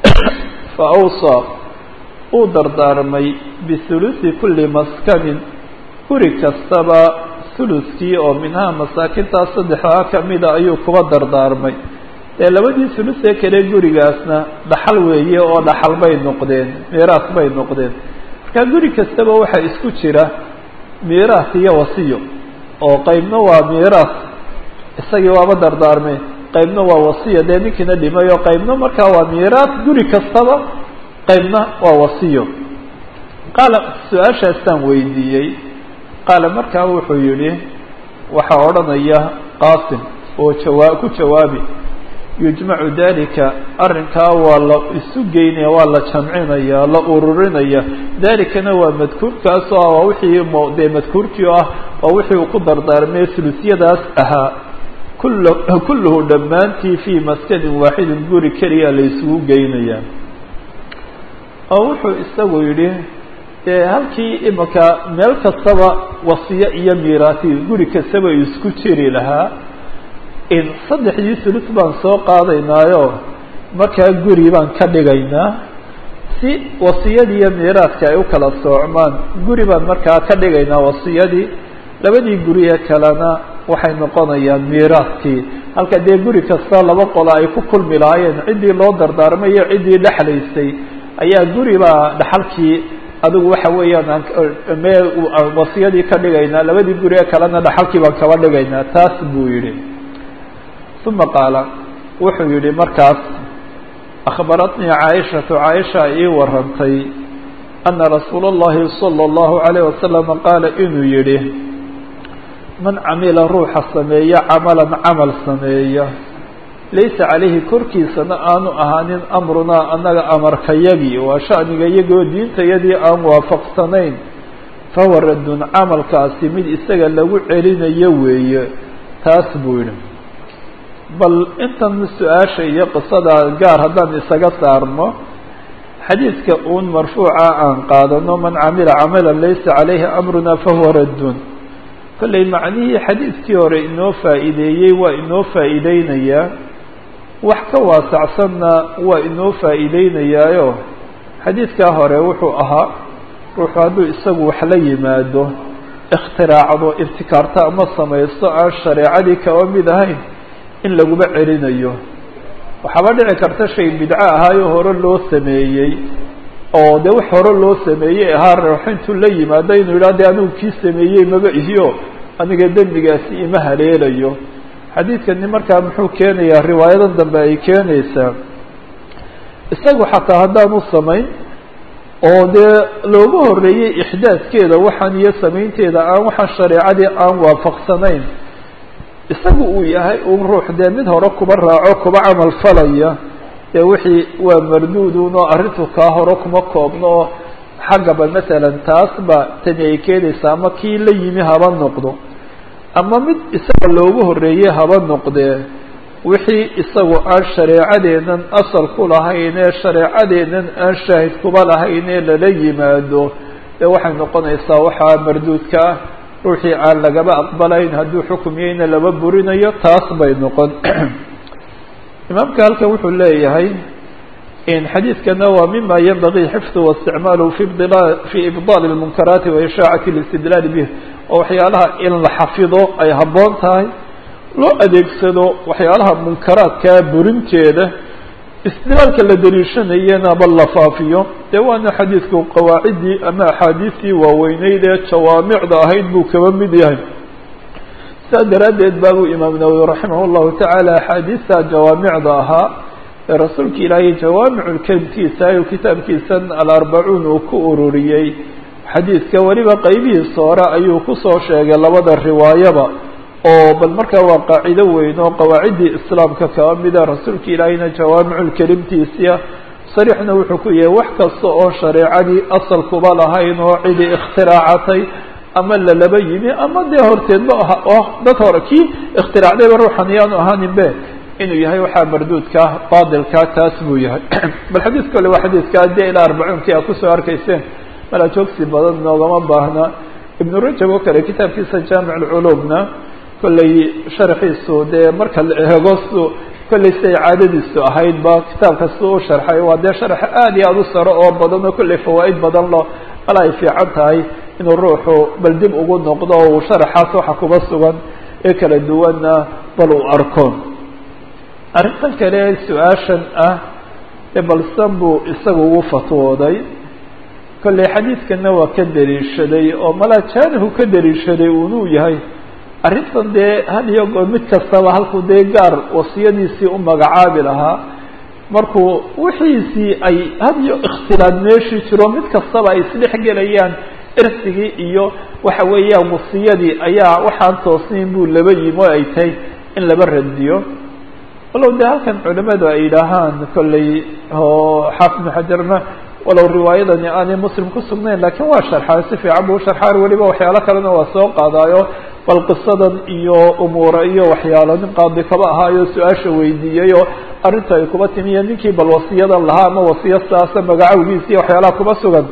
Speaker 1: fa awsaa uu dardaarmay bihuluثi kuli maskanin guri kastaba huluskii oo minhaa masaakintaas saddexdaa kamida ayuu kuba dardaarmay dee labadii hulus ee kale gurigaasna dhaxal weeye oo dhaxal bay noqdeen miiraas bay noqdeen marka guri kastaba waxaa isku jira miiraas iyo wasiyo oo qeybna waa miiraas isagii waaba dardaarmay qeybna waa wasiyo dee ninkiina dhimay oo qeybna markaa waa miiraas guri kastaba qeybna waa wasiyo qaala su-aashaasaan weydiiyey qaala markaa wuxuu yihi waxaa odhanaya qaasim oo jawaa ku jawaabi yujmacu dalika arrinkaa waa la isu geynaya waa la jamcinaya la ururinaya dalikana waa madkuurkaas oo ah waa wixii m dee madkuurkii o ah waa wixii uu ku dardaarmay sulusyadaas ahaa kul kulluhu dhammaantii fii maskanin waaxidin guri keliya la isugu geynaya oo wuxuu isagu yidhi dee halkii imika meel kastaba wasiyo iyo miiraasi guri kastaba isku jiri lahaa in saddexdii sulus baan soo qaadaynaayo markaa guri baan ka dhigaynaa si wasiyadii iyo miiraadka ay u kala soocmaan guri baan markaa ka dhigaynaa wasiyadii labadii guri ee kalena waxay noqonayaan miiraadkii halka dee guri kasta laba qola ay ku kulmi lahaayeen ciddii loo dardaarmay iyo ciddii dhexlaysay ayaa guri baa dhaxalkii adigu waxa weeyaan me wasiyadii ka dhigaynaa labadii guri ee kalena dhaxalkii baan kaba dhigaynaa taas buu yihi uma qaala wuxuu yihi markaas akhbaratnii caaishatu caaisha ii warantay ana rasuula اllahi salى اllahu alayh wasalama qaala inuu yihi man camila ruuxa sameeya camalan camal sameeya laysa calayhi korkiisana aanu ahaanin amrunaa annaga amarkayagii waa shaniga iyagoo diintayadii aan waafaqsanayn fahuwa raddun camalkaasi mid isaga lagu celinayo weeye taas buu yihi bal intan su-aasha iyo qisada gaar haddaan isaga saarno xadiidka uun marfuuca aan qaadano man camila camalan laysa calayhi amruna fahuwa raddun kollay macnihii xadiidkii hore inoo faa'iideeyey waa inoo faa'iideynayaa wax ka waasacsanna waa inoo faa'iideynayaayo xadiidkaa hore wuxuu ahaa ruuxu hadduu isagu wax la yimaado ikhtiraacdo ibtikaarto ama samaysto aan shareecadii kaba mid ahayn in laguma celinayo waxaaba dhici karta shay bidco ahaayo hore loo sameeyey oo dee wax hore loo sameeyey ahaa ruux intuu la yimaado inuu yidhaha de anigu kii sameeyey maba ihiyo aniga dembigaasi ima haleelayo xadiidkani markaa muxuu keenayaa riwaayadan dambe ay keenaysaa isagu xataa haddaanu samayn oo dee looga horreeyey ixdaadkeeda waxaan iyo samaynteeda aan waxaan shareecadii aan waafaqsanayn isagu uu yahay un ruux dee mid hore kuba raaco kuba camal falaya dee wixii waa marduudun oo arrintu kaa hore kuma koobno oo xagga bal masalan taasba tani ay keenaysa ama kii la yimi haba noqdo ama mid isaga loogu horreeyey haba noqdee wixii isagu aan shareecadeennan asal ku lahayn ee shareecadeennan aan shaahid kuba lahayn ee lala yimaado dee waxay noqonaysaa waxaa marduudka ah ruuxii aan lagaba aqbalayn hadduu xukumyeyna laba burinayo taas bay noqon imaamka halkan wuxuu leeyahay in xadiidkana waa mima yanbagii xifdu waisticmaaluhu fi fi ibdaal اlmunkaraati wa ishaacati اlistidlaal bih oo waxyaalaha in la xafido ay habboon tahay loo adeegsado waxyaalaha munkaraadkaa burinteeda istidlaalka la daliishanayana bal la faafiyo dee waana xadiidku qawaaciddii ama axaadiistii waaweyneyd ee jawaamicda ahayd buu kaba mid yahay saa daraaddeed baabuu imaam nawowi raximah llahu tacaala axaadiista jawaamicda ahaa ee rasuulka ilaahay jawaamiculkelimkiisa ayuu kitaabkiisan alarbacuun uu ku ururiyey xadiidka weliba qeybihiisa hore ayuu kusoo sheegay labada riwaayaba oo bal markaa waa qaacido weyn oo qawaaciddii islaamka kaba mida rasuulka ilaahayna jawaamiculkelimtiisia sariixna wuxuu ku yahay wax kasta oo shareecadii asal kuba lahayn oo cidi ikhtiraacatay ama lalaba yimi ama dee horteedba oh dad hore kii ikhtiraacdayba ruuxan yaanu ahaaninbe inuu yahay waxaa marduudka baadilka taas buu yahay bal xadiidka ole waa xadiidka dee ilaa arbacuunkii a kusoo arkayseen mala joogsi badan noogama baahna ibnu rajab oo kale kitaabkiisa jaamic alculuumna kollay sharxiisu dee marka la eego su kollay siday caadadiisu ahaydba kitaabka si u sharxay waa dee sharx aad iyo aad u saro oo badan oo kollay fawaa'id badan lo mala ay fiican tahay inuu ruuxu bal dib ugu noqdo o uu sharaxaas waxa kuba sugan ee kala duwanna bal uu arko arrintan kale su-aashan ah ee balsan buu isaga ugu fatwooday kollay xadiidkana waa ka daliishaday oo malaa jaanihu ka daliishaday unuu yahay arrintan dee had iyo goor mid kastaba halkuu dee gaar wasiyadiisii u magacaabi lahaa markuu wixiisii ay had iyo ikhtilaad meeshii jiro mid kastaba ay isdhex gelayaan irsigii iyo waxa weeyaan wasiyadii ayaa waxaan toosnayn buu laba yimi oo ay tahay in laba radiyo walow dee halkan culimadu ay yidhaahaan kollay oo xaafid ibnu xajarna walow riwaayadani aanay muslim ku sugnayn lakiin waa sharxaa si fiican buu usharxaa weliba waxyaalo kalena waa soo qaadaayo bal qisadan iyo umuura iyo waxyaalo nin qaadi kaba ahaayo su-aasha weydiiyey oo arrinta ay kuba timiya ninkii bal wasiyadan lahaa ama wasiya saasa magacawgiisa iyo waxyaalaha kuba sugan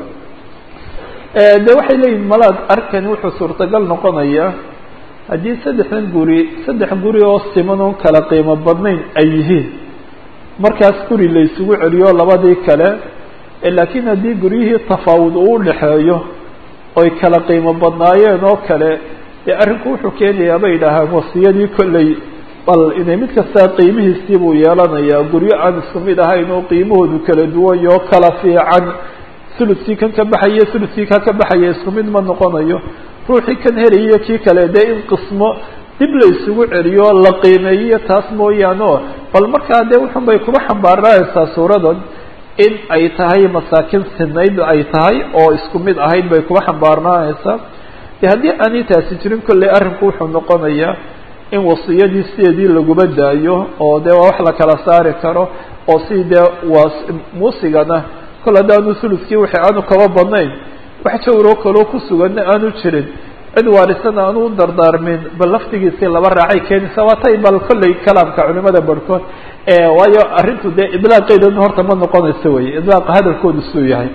Speaker 1: de waxay leeyihin malaad arkani wuxuu suurtagal noqonaya haddii saddexdan guri saddex guri oo siman oon kala qiimo badnayn ay yihiin markaas guri la isugu celiyo labadii kale laakiin haddii guryihii tafaawud uu udhaxeeyo oy kala qiimo badnaayeen oo kale dee arrinku wuxuu keenayaa bay yidhaahaan wasiyadii kolley bal inay mid kastaa qiimihiisii buu yeelanayaa guryo aan isku mid ahayn oo qiimahoodu kala duwanyo oo kala fiican suludkii kan ka baxaya suludkii kan ka baxaya isku mid ma noqonayo ruuxii kan helayiyo kii kale dee in qismo dib la isugu celiyo la qiimeeyiyo taas mooyaane o bal markaa dee wuxun bay kuba xambaaraaysaa suuradan in ay tahay masaakin sinayd ay tahay oo isku mid ahayd bay kuba xambaarnaanaysaa de haddii aanay taasi jirin kolley arrinku wuxuu noqonayaa in wasiyadii sideedii laguba daayo oo dee waa wax la kala saari karo oo si dee waa muusigana kol haddaanu suluskii wixii aanu kaba badnayn wax jawroo kaloo ku suganna aanu jirin cid waarisana aanu u dardaarmin bal laftigiisii laba raacay keenaysa waa tay bal kolley kalaamka culimada barhkood waayo arrintu dee idlaaqeedan horta ma noqonayso wey idlaaqa hadalkoodu suu yahay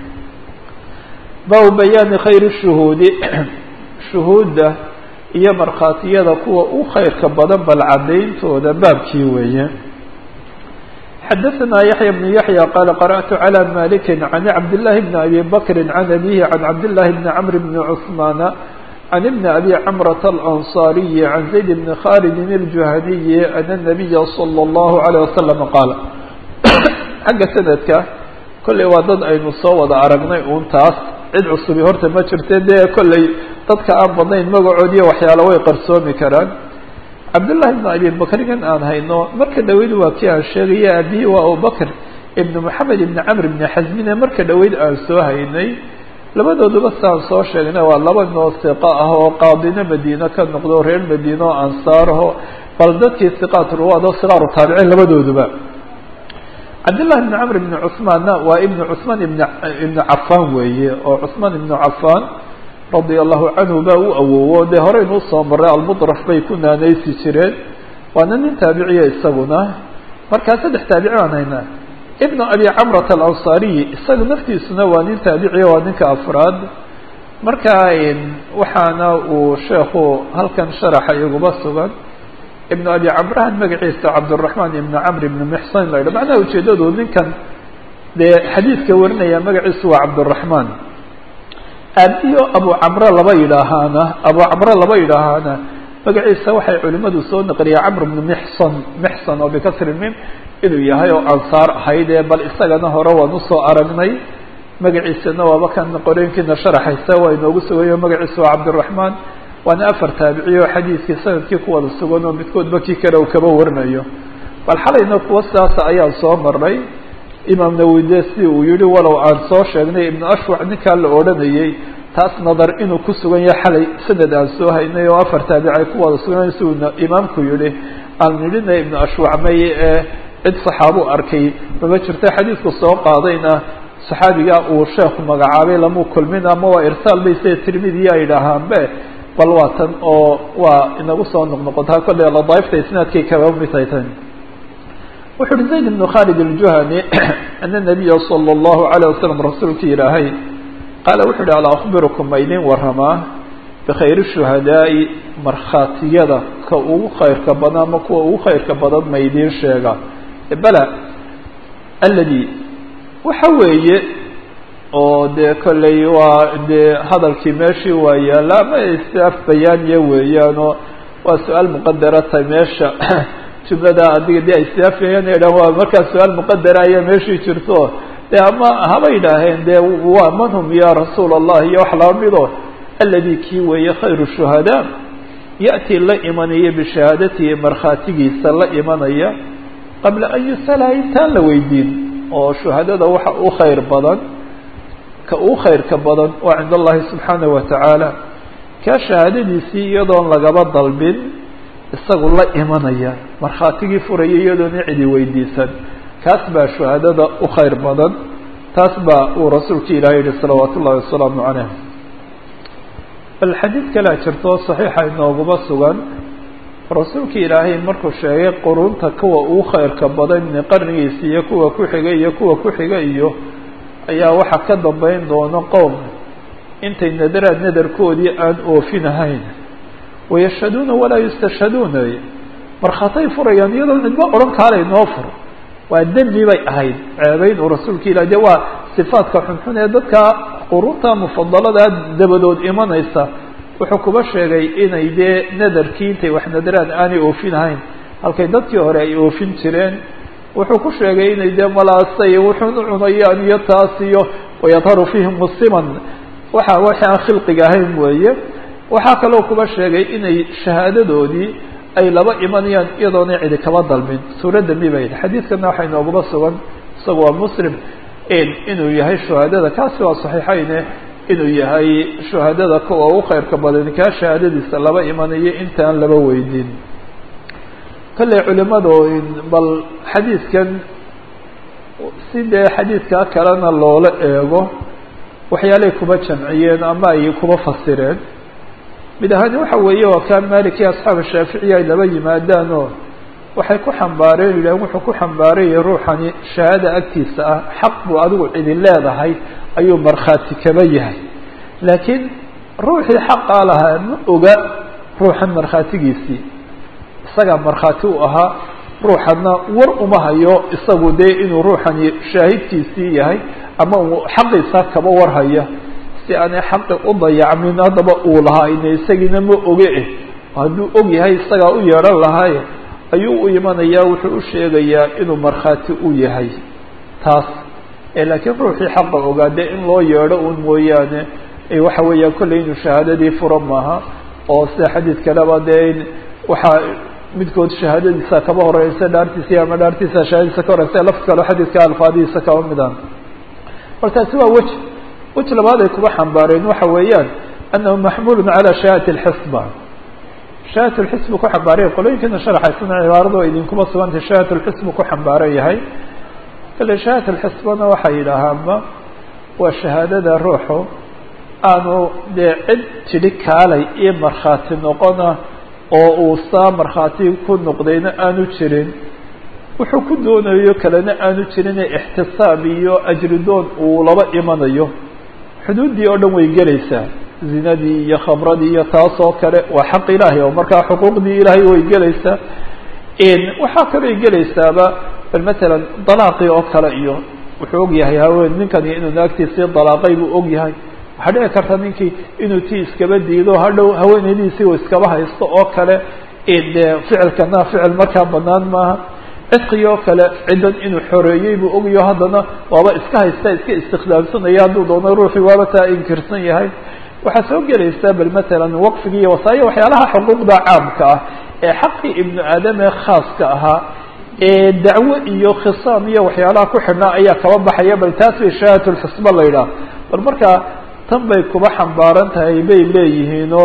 Speaker 1: baabu bayaani khayri shuhuudi shuhuudda iyo markhaatiyada kuwa u khayrka badan bal caddayntooda baabkii weeye xadaثna yaحyى بن yaحyى qال qarأت عlى malik عan cabd للahi بn abi bakri عan abihi عan cabd لlahi بn cmr بn cثman عan بn abi cmرة الأnصاriي عan زayd بn khاld الجuhaniyi أn النabiya slى الlه عليه وsلم qaal xagga sanadka kolley waa dad aynu soo wada aragnay un taas cid cusubi horta ma jirte dee kolley dadka aan badnayn magacoodiiyo waxyaalo way qarsoomi karaan cabdullahi ibn abi bakrigan aan hayno marka dhaweyd waa kii aan sheegaya abihi waa abubakr ibn moxamed ibn camr ibn xasmine marka dhaweyd aan soo haynay labadooduba saan soo sheegnay waa laba noo siqa ah oo qaadino madiine ka noqdo reer madiine oo ansaaraho bal dadkii siqaat ruwaad oo siqaaru taabiciin labadooduba cabdالlahi بn cmr بn cثmaanna waa ibn cثmaan ibn ibn cafan weeye oo cثmaan ibn cafan radia allahu canhu baa u awowo dee horeynu usoo maray almudraf bay ku naanaysi jireen waana nin taabiciya isaguna markaa saddex taabici baan haynaa ibnu abi camrat alansaariyi isaga naftiisuna waa nin taabiciya waa ninka afraad markaa waxaana uu sheekhu halkan sharaxa iguba sugan ibnu abi camrahan magaciisa cabdالraحman ibn camr ibn mxsan la yidhah macnaha ujeedadu ninkan dee xadiidka warinaya magaciisu waa cabdالraحman aabiyo abu camre laba yidhaahaana abu camre laba yidhaahaana magaciisa waxay culimadu soo naqliyeen camr bnu mxson mxson oo bikasri mim inuu yahay oo ansaar ahayd ee bal isagana hore waan usoo aragnay magaciisana waaba kan qoreenkiina sharaxaysa waa inoogu sugayo magaciisa waa cabdالraحman waana afar taabiciy oo xadiidkii sanadkii ku wada sugan oo midkoodba kii kale uu kaba warinayo bal xalayna kuwa sidaasa ayaan soo maray imaam nawowi de si uu yihi walow aan soo sheegnay ibnu ashwac ninkaa la odhanayey taas nadar inuu ku sugan yahay xalay sanad aan soo haynay oo afar taabici ay ku wada sugan si uu imaamku yihi aan nidhina ibnu ashwac may ee cid saxaabu arkay mama jirto xadiidku soo qaadayna saxaabiga uu sheekhu magacaabay lamuu kulmin ama waa irsaal bay sida tirmidiya ay dhahaanbe bal waa tan oo waa inagu soo noqnoqotaa kolley ladaaifta isnaadkay kaba midhay tan wuxu uhi zayd ibnu khalid aljuhani ana nabiya sala allahu alayh wasalam rasuulka ilaahay qaala wuxu uhi alaa akhbirukum ma idin waramaa bikhayri shuhadaa'i markhaatiyada ka ugu khayrka badan ama kuwa ugu khayrka badan ma idiin sheega bala aladi waxa weeye oo dee kolley waa dee hadalkii meeshii waa yaalla ama istiaf bayaaniya weeyaanoo waa su-aal muqadara tahay meesha jumlada adiga dee istiafayaan idhah waa markaa su-aal muqadara ayaa meeshii jirto dee ama haba yidhaaheen dee waa man hum ya rasuul allah iyo wax laba mido aladi kii weeye khayru shuhadaa ya'tii la imanaya bishahaadatihi markhaatigiisa la imanaya qabla an yusala intaan la weydiin oo shuhadada waxa u khayr badan ka uu khayrka badan waa cind allahi subxaanaه watacaala kaa shahaadadiisii iyadoon lagaba dalbin isagu la imanaya markhaatigii furaya iyadoona cidi weydiisan kaas baa shuhadada u khayr badan taas baa uu rasuulka ilahi yihi salawaat ullahi wasalaamu calayh bal xadiid kalea jirto saxiixa inooguma sugan rasuulka ilaahay markuu sheegay qurunta kuwa ugu khayrka badan qarnigiisa iyo kuwa ku xiga iyo kuwa ku xiga iyo ayaa waxaa ka dambeyn doono qowm intay nadaraad nadarkoodii aan oofinahayn wayashhaduuna walaa yustashhaduuna markhaatay furayaan iyadoo cidba odhan kaalay noo fur waa dembi bay ahayd ceebeyn uu rasuulka ilah de waa sifaadka xunxun ee dadka qurunta mufadaladaa dabadood imanaysa wuxuu kuba sheegay inay dee nadarkii intay wax nadaraad aanay oofinahayn halkay dadkii hore ay oofin jireen wuxuu ku sheegay inay dee malaasay wuxuun u cunayaan iyo taas iyo wayadharu fiihim musiman waxa waxi aan khilqiga ahayn weeye waxaa kaloo kuba sheegay inay shahaadadoodii ay laba imanayaan iyadoona cidi kaba dalbin suuradda mibayd xadiidkana waxaa inooguma sugan isaga waa muslim inuu yahay shuhaadada kaasi waa saxiixayne inuu yahay shuhaadada kuwa ugu khayrka badan kaa shahaadadiisa laba imanayo intaan laba weydiin kolley culimadu bal xadiidkan si dee xadiidkaa kalena loola eego waxyaalay kuba jamciyeen ama ay kuba fasireen mid ahaani waxa weeye waa kaa maliki asxaaba shaaficiya ay laba yimaadaanoo waxay ku xambaareen yidhahen wuxuu ku xambaaranyay ruuxani shahaada agtiisa ah xaq buu adigu cidi leedahay ayuu markhaati kaba yahay laakiin ruuxii xaqaa lahaa ma oga ruuxan markhaatigiisii isagaa markhaati u ahaa ruuxana war uma hayo isagu dee inuu ruuxani shaahidkiisii yahay ama uu xaqiisa kaba warhaya si aanay xaqi u dayacmin haddaba uu lahaa ine isagiina ma oge eh hadduu og yahay isagaa u yeedhan lahaaye ayuu u imanayaa wuxuu u sheegayaa inuu markhaati u yahay taas laakiin ruuxii xaqa ogaa dee in loo yeedho un mooyaane waxa weeyaan kolley inuu shahaadadii furo maaha oo sida xadiid kaleba dee in waxaa midkood shahaadadiisa kaba horeysa dhaartiisa ama dhaartiisa shahaadadiisa ka horeysa laf kalo xadiidka alfaadihiisa kaba midaan bal taasi waa weji weji labaad ay kuba xambaareen waxa weeyaan anahu maxmuulun calaa shahaadati alxisba shahadat lxisbu ku xambaaraya qolooyinkiina sharaxaysana cibaarado idinkuma sugantay shahadat lxisbu ku xambaaran yahay kale shahaadat alxisbana waxay yidhaahaanba waa shahaadada ruuxu aanu dee cid tidhi kaalay iyo markhaati noqona oo uu saa markhaati ku noqdayna aanu jirin wuxuu ku doonayo kalena aanu jirinee ixtisaab iyo ajridoon uu laba imanayo xuduuddii oo dhan way gelaysaa zinadii iyo khamradii iyo taas oo kale waa xaq ilaahay oo markaa xuquuqdii ilaahay way gelaysaa waxaa kaloo gelaysaaba bal matalan dalaaqii oo kale iyo wuxuu og yahay haween ninkani inuu naagtiisii dalaaqay buu og yahay waxaa dhici karta ninkii inuu tii iskaba diido hadhow haweenaydiisii uu iskaba haysto oo kale de ficilkana ficil markaa banaan maaha cidqigi oo kale ciddan inuu xoreeyey buu ogayo haddana waaba iska haysta iska istikhdaamsanaya hadduu doono ruuxii waaba taa inkirsan yahay waxaa soo gelaysaa bal matalan waqfigi iyo wasaaya waxyaalaha xuquuqda caamka ah ee xaqii ibnu aadam ee khaaska ahaa ee dacwo iyo khisaam iyo waxyaalaha ku xidhnaa ayaa kaba baxaya bal taas bay shahaadat lxisba la yidhaah bal markaa tan bay kuba xambaaran tahay bay leeyihiinoo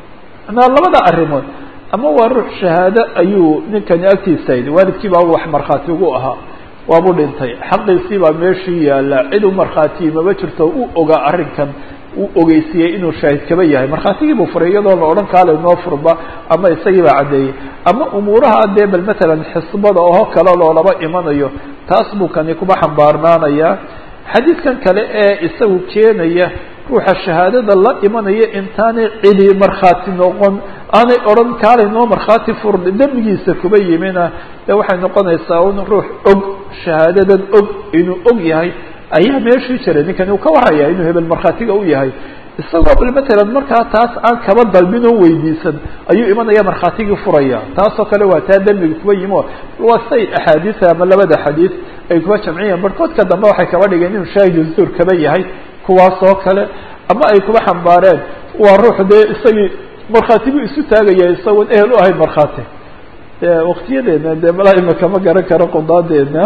Speaker 1: na labada arrimood ama waa ruux shahaado ayuu ninkani agtiisa yidhi waalidkii baa wax markhaati ugu ahaa waabuu dhintay xaqiisii baa meeshii yaalla cid u markhaatiyi maba jirto u ogaa arrinkan uu ogeysiiyey inuu shaahid kaba yahay markhaatigii buu furay iyadoo la odhan kaale noo furba ama isagii baa caddeeyey ama umuuraha dee bal matalan xisbada oo kale loolaba imanayo taas buu kani kuba xambaarnaanayaa xadiidkan kale ee isagu keenaya ruuxa shahaadada la imanaya intaanay cidi markhaati noqon aanay odhan kaalay noo markhaati furda dembigiisa kuba yimina dee waxay noqonaysaa un ruux og shahaadadan og inuu og yahay ayaa meeshii jiray ninkani uu ka warraya inuu hebel markhaatiga u yahay isagoo bal matalan markaa taas aan kaba dalbin oo weydiisan ayuu imanaya markhaatigii furaya taasoo kale waa taa dembiga kuba yimo waa say axaadiisa ama labada xadiis ay kuba jamciyeen barhkoodka dambe waxay kaba dhigeen inuu shaahidu zuur kaba yahay kuwaas oo kale ama ay kuba xambaareen waa ruux dee isagii markhaati buu isu taagaya isagoon ehel u ahayn markhaati waktiyadeena dee malaa imaka ma garan karo qudaadeena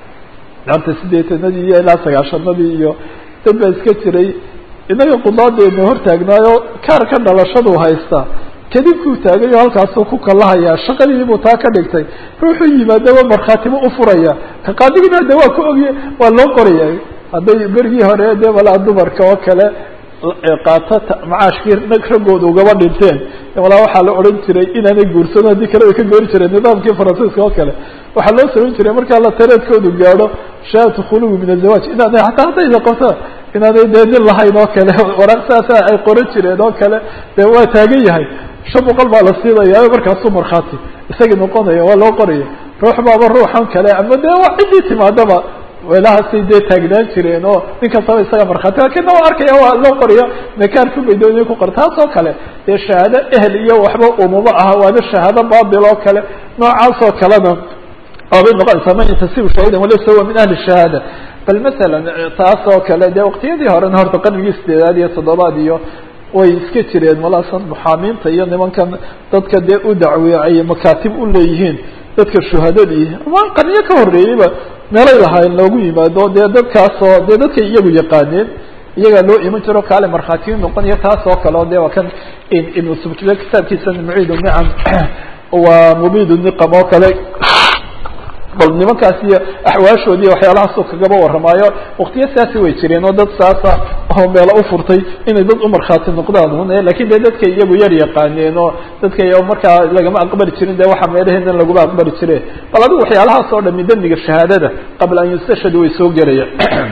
Speaker 1: anta sideetanadii iyo ilaa sagaashanadii iyo dad baa iska jiray inaga qudaadeena hortaagnaayo kaarka dhalashaduu haystaa kadibkuu taagay oo halkaasuu ku kalahayaa shaqadiibuu taa ka dhigtay ruuxuu yimaadaba markhaatibu ufuraya ka qaadigina de waa ka ogya waa loo qoraya hadday berigii hore dee walaa dumarka oo kale qaato macaashkii raggooda ugaba dhinteen walaa waxaa la odhan jiray inaanay guursan haddii kale way ka goori jireen nidaamkii faransiiska oo kale waxaa loo samayn jiray markaa la tareedkoodu gaadho shahaadatu khuluwi min azawaaj inaanay hataa haddayna qabto inaanay dee nin lahayn oo kale waraaq saasa ay qoran jireen oo kale dee waa taagan yahay shan boqol baa la siinaya markaasuu markhaati isagii noqonaya waa loo qoraya ruux baaba ruuxan kale ama dee waa ciddii timaadaba weelahaasay dee taagnaan jireen oo nin kastaba isaga markhaati lakinna waa arkaya waa loo qoriyo mekaarku bay doonaya ku qor taas oo kale dee shahaado ehel iyo waxba umama aha waana shahaado baatil oo kale noocaas oo kalena waabay noqonaysaa man yantasibu shaahidan walaysa huwa min ahli shahaada bal masalan taas oo kale dee waqtiyadii horena horta qarnigii sideedaad iyo toddobaad iyo way iska jireen malaasan muxaamiinta iyo nimankan dadka dee u dacweeye ay makaatib u leeyihiin dadka shuhadadii ama qarniyo ka horreeyeyba meelay lahaayeen loogu yimaado dee dadkaasoo dee dadkay iyagu yaqaaneen iyagaa loo iman jiro kaale markhaatiyu noqonaya taas oo kale o de waa kan ibnu subkile kitaabkiisa muciid nicam waa mubid niqam oo kale bal nimankaas iyo axwaashoodii waxyaalahaasuu kagaba warramaayo waktiyo saasi way jireen oo dad saasa oo meelo u furtay inay dad u markhaati noqdaan un lakin de dadkay iyagu yar yaqaaneen oo dadkay markaa lagama aqbali jirin de waxa meelaheenan laguma aqbali jire bal adigu waxyaalahaas oo dhami dembiga shahaadada qabla an yustashhad way soo gelaya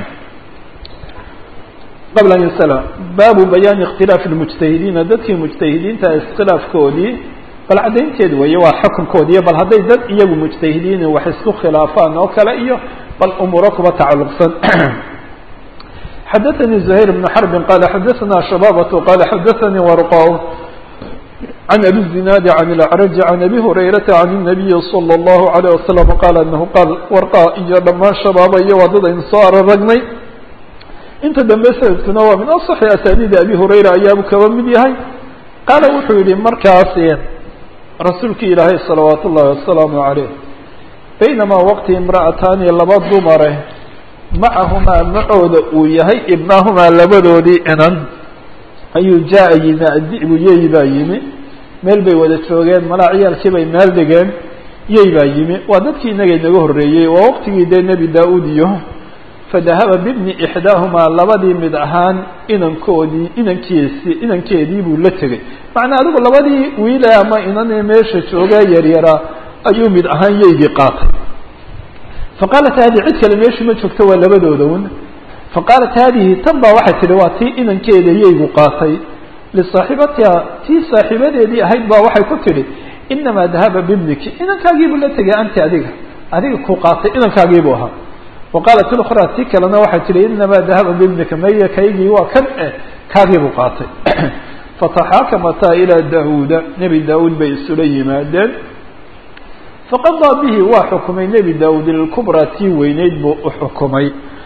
Speaker 1: qabla an yusala baabu bayaani ikhtilaafi lmujtahidiina dadkii mujtahidiinta iskhilaafkoodii bal caddaynteed weeye waa xukunkoodi iyo bal hadday dad iyagu mujtahidiin wax isku khilaafaan oo kale iyo bal umuuro kuba tacalluqsan xadaثnي زهير بن حرب qال xadaثna شhبابة qال xadaثnي ورقا عن أbي الزناad عن الأعرج عن أbي هريرة عن النبي صلى الله عليه وسلم qال أنه qاal warقا iyo dhamaan shabaaba iyo waa dad aynu soo araragnay inta dambe sanadkuna waa min aصxi asaanidi abi hurayra ayaabu kaba mid yahay qaala wuxuu yihi markaas rasuulki ilaahay salawaat ullahi wasalaamu عaleyh baynamaa waqti imra'ataani laba dumare macahumaa macooda uu yahay ibnahumaa labadoodii inan ayuu jaa yimi adibu yeyi baa yimi meel bay wada joogeen malaa ciyaalkii bay meel dhigeen yey baa yimi waa dadkii inaga inaga horreeyey waa waqtigii dee nebi daa-uud iyo fadahaba bibni ixdaahumaa labadii mid ahaan inankoodii inankiisi inankeedii buu la tegey macnaa adigu labadii wiile ama inanee meesha joogaa yaryaraa ayuu mid ahaan yeygii qaatay faqaalat haadihi cid kale meeshii ma joogto waa labadooda un faqaalat haadihi tan baa waxay tihi waa tii inankeeda yeygu qaatay lisaaxibatiha tii saaxiibadeedii ahayd baa waxay ku tidhi inamaa dahaba bibniki inankaagiibuu la tegay anti adiga adiga ku qaatay inankaagiibuu ahaa wa qaalat ilkhraa tii kalena waxay tihi inamaa dahaba bibnika maya kaygii waa kan eh kaagiibuu qaatay fataxaakamataa ilaa daauuda nebi daa-uud bay isula yimaadeen faqadaa bihi waa xukumay nebi daa-uud ilkubraa tii weyneyd buu u xukumay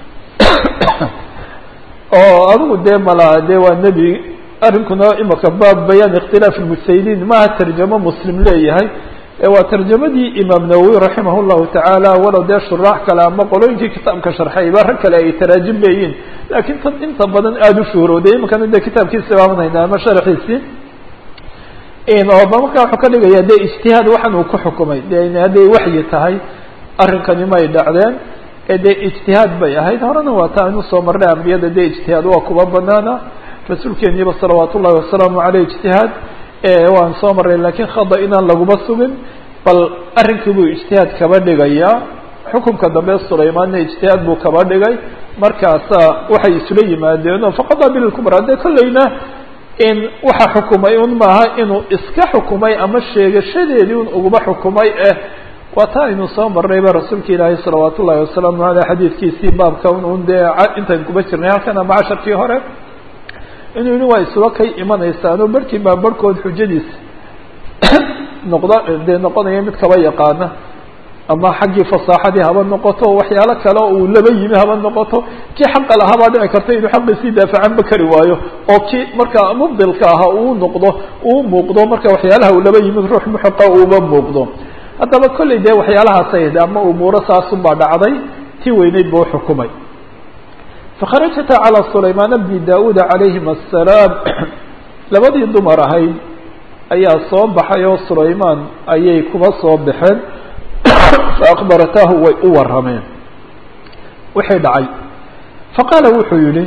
Speaker 1: oo adigu dee malaa dee waa nebi arrinkuna imaka baab bayaan ikhtilaaf lmusayliin maaha tarjamo muslim leeyahay waa tarjamadii imaam nawowi raximah llahu tacaala walow dee shuraax kale ama qolooyinkii kitaabka sharxayba rag kale ay taraajim leeyihin laakiin tan inta badan aada u shuhrooday imakana dee kitaabkiisa baabanayna ama sharxiisii ooba markaa wuxuu ka dhigaya dee ijtihaad waxan uu ku xukumay de hadday waxyi tahay arrinkani may dhacdeen ee dee ijtihaad bay ahayd horena waa taa inu soo marnay ambiyada dee ijtihaad waa kuba banaana rasuulkeeniiba salawaat ullahi wasalaamu aleyh ijtihaad waan soo marray lakiin khada inaan laguma sugin bal arrinkii buu ijtihaad kaba dhigayaa xukumka dambe sulaymaanna ijtihaad buu kaba dhigay markaasa waxay isula yimaadeenoo faqada bilkubra dee kollayna in waxa xukumay un maaha inuu iska xukumay ama sheegashadeedii un uguba xukumay eh waa taa aynu soo marnayba rasuulka ilaahi salawaat ullahi wasalaamu aleyh xadiidkiisii baabka un dee intayn kuba jirnay halkan ama casharkii hore inuu yihi waa isula kay imanaysaano barhkii baa barhkood xujadiisa noqda dee noqonaya mid kaba yaqaana ama xaggii fasaaxadii haba noqoto waxyaalo kale oo uu laba yimi haba noqoto kii xaqa lahaa baa dhici karta inuu xaqiisii daafacanba kari waayo oo kii markaa mubdilka ahaa uu noqdo uu muuqdo marka waxyaalaha uu laba yimid ruux muxiqa uuba muuqdo haddaba kollay dee waxyaalahaasay ama umuuro saasunbaa dhacday tii weyneyd buu uxukumay fakharajata calى sulaymaana bni da-uud calayhim asalaam labadii dumar ahayd ayaa soo baxay oo sulaymaan ayay kuba soo baxeen faakbarataahu way u warameen wixii dhacay faqaala wuxuu yihi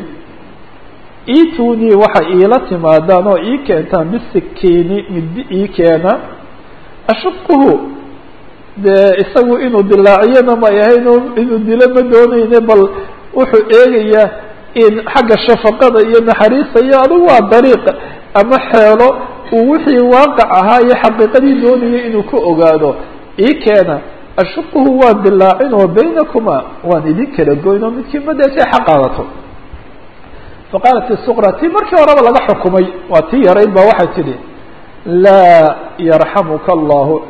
Speaker 1: iitunii waxa iila timaadaan oo ii keentaan bisikiini midi ii keena ashuquhu dee isagu inuu dilaaciyana may ahayn inuu dilo ma dooneyne bal wuxuu eegayaa in xagga shafaqada iyo naxariista iyo adigu waa dariiq ama xeelo uu wixii waaqac ahaa iyo xaqiiqadii doonayay inuu ka ogaado ii keena ashuquhu waan dilaacin oo baynakuma waan idin kala goyn oo midkii madeesay xaq qaadato faqaalat isuqra tii markii horeba laga xukumay waa tii yarayd ba waxay tidhi laa yarxamuka allahu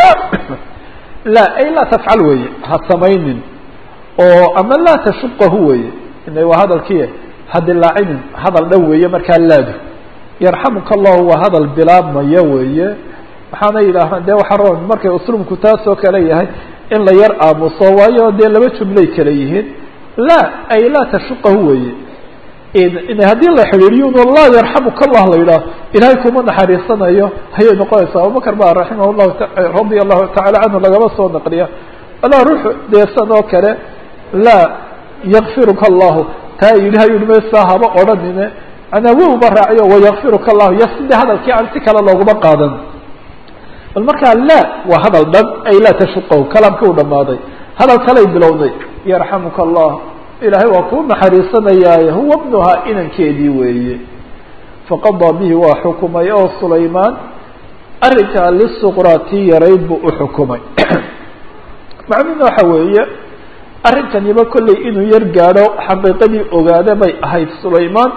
Speaker 1: laa ay laa tafcal weeye ha samaynin oo ama laa tashuqahu weeye ina waa hadalkii ha dilaacinin hadal dhan weeye markaa laadu yarxamuka allahu waa hadal bilaabmaya weeye waxaana yidhaahaa dee waxa roon markay usluubku taasoo kale yahay in la yar aamuso waayo dee laba jumlay kale yihiin laa ay laa tashuqahu weeye haddii la xidhiiriyo no laa yarxamuka allah la yidhaah ilahay kuma naxariisanayo ayay noqonaysaa abubakar ba raximah llahu radia allahu tacala canhu lagaba soo naqliya walaa ruux deesan oo kale laa yakfiruka allahu taa yidhi ha yihi maysaa haba odhanine manaa wowba raaciyo wayakfiruka allahu iyo sidii hadalkii aan si kale looguma qaadan bal markaa laa waa hadal dhan ay laa tashuqahu kalaamka u dhamaaday hadal kalay bilowday yarxamuka allah ilaahay waa kuu naxariisanayaaye huwa bnuhaa inankeedii weeye faqadaa bihi waa xukumay oo sulaymaan arrinkaa lisuqraa tii yarayd buu uxukumay macnuhuna waxa weeye arrinkaniba kollay inuu yar gaadho xaqiiqadii ogaada bay ahayd sulaymaan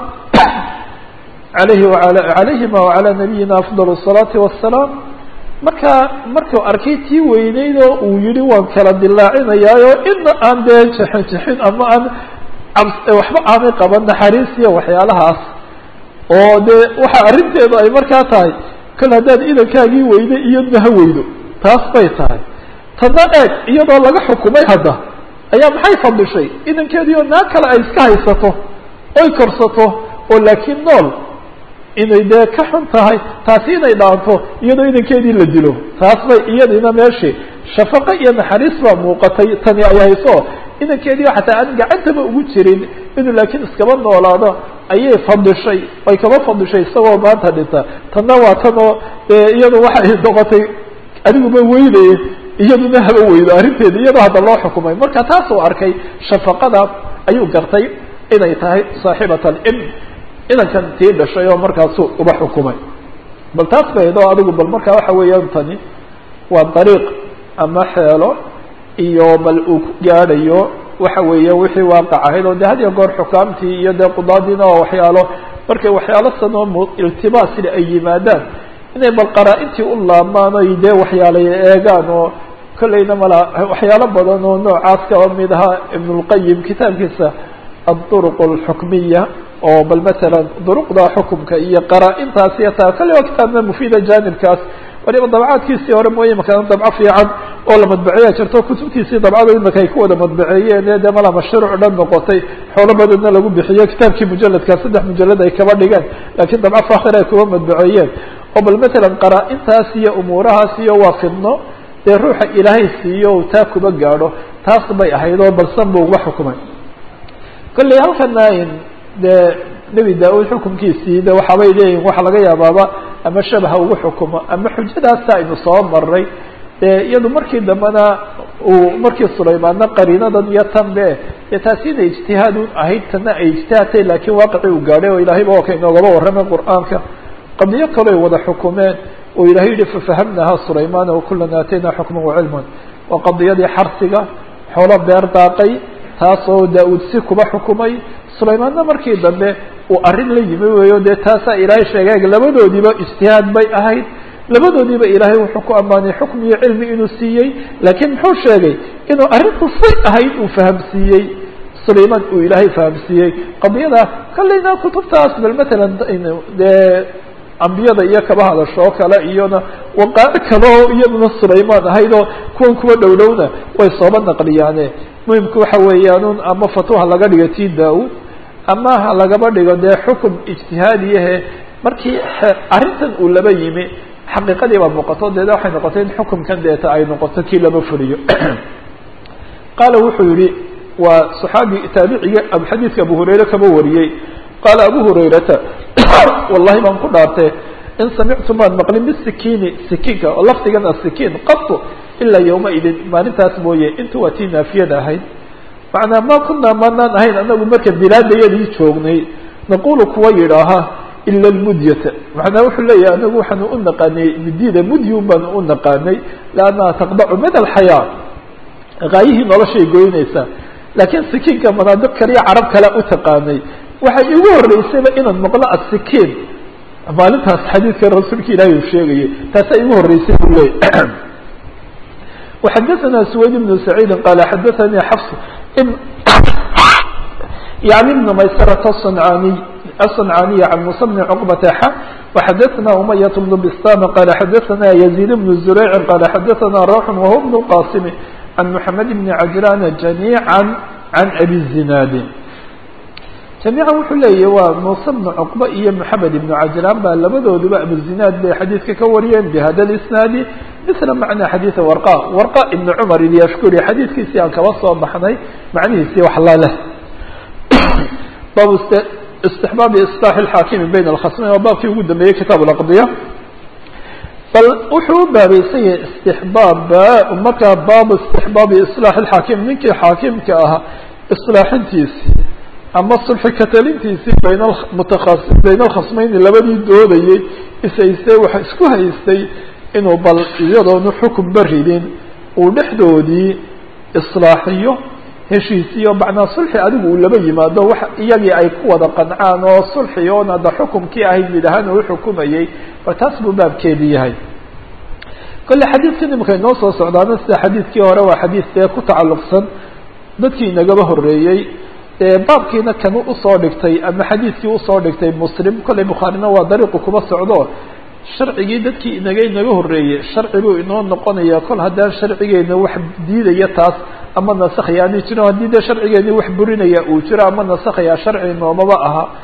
Speaker 1: alayhi waala calayhima wacalaa nabiyina afdal الsalaati wasalaam marka markuu arkay tii weyneyd oo uu yihi waan kala dilaacinayaayo ina aan dee jexin jexin ama aan waxba aanay qaban naxariis iyo waxyaalahaas oo dee waxa arrinteedu ay markaa tahay kol haddaad idankaagii weydo iyadna ha weydo taas bay tahay tadna eeg iyadoo laga xukumay hadda ayaa maxay fadishay idankeedii oo naa kale ay iska haysato oy korsato oo laakiin nool inay dee ka xun tahay taasi inay dhaanto iyadoo idankeedii la dilo taas bay iyadiina meeshii shafaqo iyo naxariis baa muuqatay tani ay hayso inankeedii xataa aan gacantaba ugu jirin inuu laakiin iskaba noolaado ayay fadishay ay kaba fadishay isagoo maanta dhinta tanna waa tan oo iyadu waxay noqotay adiguma weynaye iyaduna haba weydo arrinteeda iyadoo hadda loo xukumay marka taasuu arkay shafaqada ayuu gartay inay tahay saaxibat alibn inankan tii dhashay oo markaasu uba xukumay bal taas baydo adigu bal markaa waxa weeyaan tani waa dariiq ama xeelo iyo bal uu ku gaadhayo waxa weeye wixii waaqac ahayd oo de had iyo goor xukaamtii iyo dee qudaadiina oo waxyaalo markay waxyaalo sanoo iltibaasina ay yimaadaan inay bal qaraa-intii u laabmaan oy dee waxyaalay eegaan oo kollayna mala waxyaalo badan oo noocaas kaba mid ahaa ibnulqayim kitaabkiisa aduruq alxukmiya oo bal matalan duruqda xukumka iyo qaraa-intaas iyo taa kale waa kitaabna mufiida janibkaas waliba dabcaadkiisii hore mooye imaka dabco fiican oo la madbaceeya jirto kutubtiisii dabcada imaka ay ku wada madbaceeyeen ee de mala mashruuc dhan noqotay xoolo badanna lagu bixiyo kitaabkii mujaladka saddex mujalad ay kaba dhigeen laakiin dabco fakhir ay kuba madbaceeyeen oo bal matalan qaraa-intaas iyo umuurahaas iyo waa fidno dee ruuxa ilaahay siiyo taa kuba gaadho taas bay ahayd oo balsan bu uga xukumay kolley halkana dee nebi daa-uud xukumkiisii de waxaabay leeyihin waxa laga yaabaaba ama shabaha ugu xukumo ama xujadaasa aynu soo maray dee iyadu markii dambena uu markii sulaymaanna qariinadan iyo tan be dee taasi inay ijtihaad u ahayd tana ay ijtihaadtay laakiin waaqicii uu gaadhay oo ilahayba waa ka inoogaba warramay qur-aanka qadiyo kale ay wada xukumeen oo ilahay yihi fafahamnaha sulaymaana wakulan aatayna xukman wacilman waa qadiyadii xarsiga xoolo beer daaqay taasoo daa-uud si kuba xukumay sulaymaanna markii dambe uu arrin la yimi weeyo dee taasaa ilaahay sheegay labadoodiiba ijtihaad bay ahayd labadoodiiba ilaahay wuxuu ku ammaanay xukm iyo cilmi inuu siiyey laakiin muxuu sheegay inuu arrintu say ahayd uu fahamsiiyey sulaymaan uu ilaahay fahamsiiyey qadiyada kallayna kutubtaas bal matalan dee ambiyada iyo kaba hadasho oo kale iyona waqaaci kale oo iyaduna sulaymaan ahayd oo kuwan kuwa dhow dhowna way sooba naqliyaane muhimku waxa weeyaanun ama fatwa ha laga dhigo tii daa-uud ama ha lagaba dhigo dee xukum ijtihaadiyahe markii arrintan uu laba yimi xaqiiqadii baa muuqato deeda waxay noqotay in xukumkan deeta ay noqoto kii lama fuliyo qaala wuxuu yihi waa saxaabi taabiciga xadiidka abu hurayre kaba wariyey qaala abu hurayrata wallahi baan ku dhaartee in samictu maan maqlin bisikiini sikiinka oo lafdigan asikiin qatu ilaa yawma idin maalintaas mooye inta waa tii naafiyada ahayd macnaa ma kunaa maanaan ahayn anagu marka bilaadayadii joognay naqulu kuwa yidhaaha ila lmudyata macnaa wuxuu leeyahay anagu waxaanu u naqaanay midida mudyun baanu u naqaanay liannaha taqdacu mid alxayaa gaayihii noloshay goynaysaa laakiin sikiinka manaadiq kaliya carab kale u taqaanay waxay igu horeysayba inaan maqlo asikiin maalintaas xadiidka rasuulka ilaahi uu sheegayay taasaa igu horeysay buu leeyay وxadثna سwayd بن سعيid qال xadثnي xفs يعني بن maysرة الصنعاني الصنعاني عن موسى بن عقبة ح وxadثna أمyة بن بsطام qال xadثna يزيد بن زريع qال xadثna روح وهو بن القاسم عن محمد بن عجلان جميعا عن أbي الزناad جamيiعا wuxuu leeyahy waa muuse بن cqبة iyo محamed بن cajlaan baa labadooduba abuzinaad bay xadiidka ka wariyeen bhada اisnaadi mثla macna xadiiثa warqa warqa ibn cmar ilyashkuri xadiidkiisii aan kaba soo baxnay macnihiisii wax la leh bab istixbaabi iصلاح الxaakimi bayn الkhasmayn waa baabkii ugu dambeeyey kitaab اaqdiya bal wuxuu u baabaysan yahay istixbaab markaa baabu istixbaabi iصلاح الxaakim ninkii xaakimka ahaa iصlaaxintiisii ama sulxi katalintiisii bayn mutaas bayn alkhasmayni labadii doodayey ishaystay waxa isku haystay inuu bal iyadoonu xukunba ridin uu dhexdoodii islaaxiyo heshiisiyo macnaa sulxi adigu uu laba yimaado wax iyagii ay ku wada qancaan oo sulxi oon hadda xukumkii ahayd mid ahaan uu xukumayey ba taas buu baabkeedii yahay kolle xadiidkan imika inoo soo socdaana sida xadiidkii hore waa xadiid dee ku tacalluqsan dadkii inagaba horeeyey baabkiina kanu usoo dhigtay ama xadiidkii usoo dhigtay muslim kollay bukhaarina waa dariiqu kuma socdo sharcigii dadkii inaga inaga horeeyey sharci buu inoo noqonaya kol haddaan sharcigeena wax diidaya taas ama nasakhaya ani jiro haddii dee sharcigeeni wax burinaya uu jiro ama nasakhaya sharci noomaba aha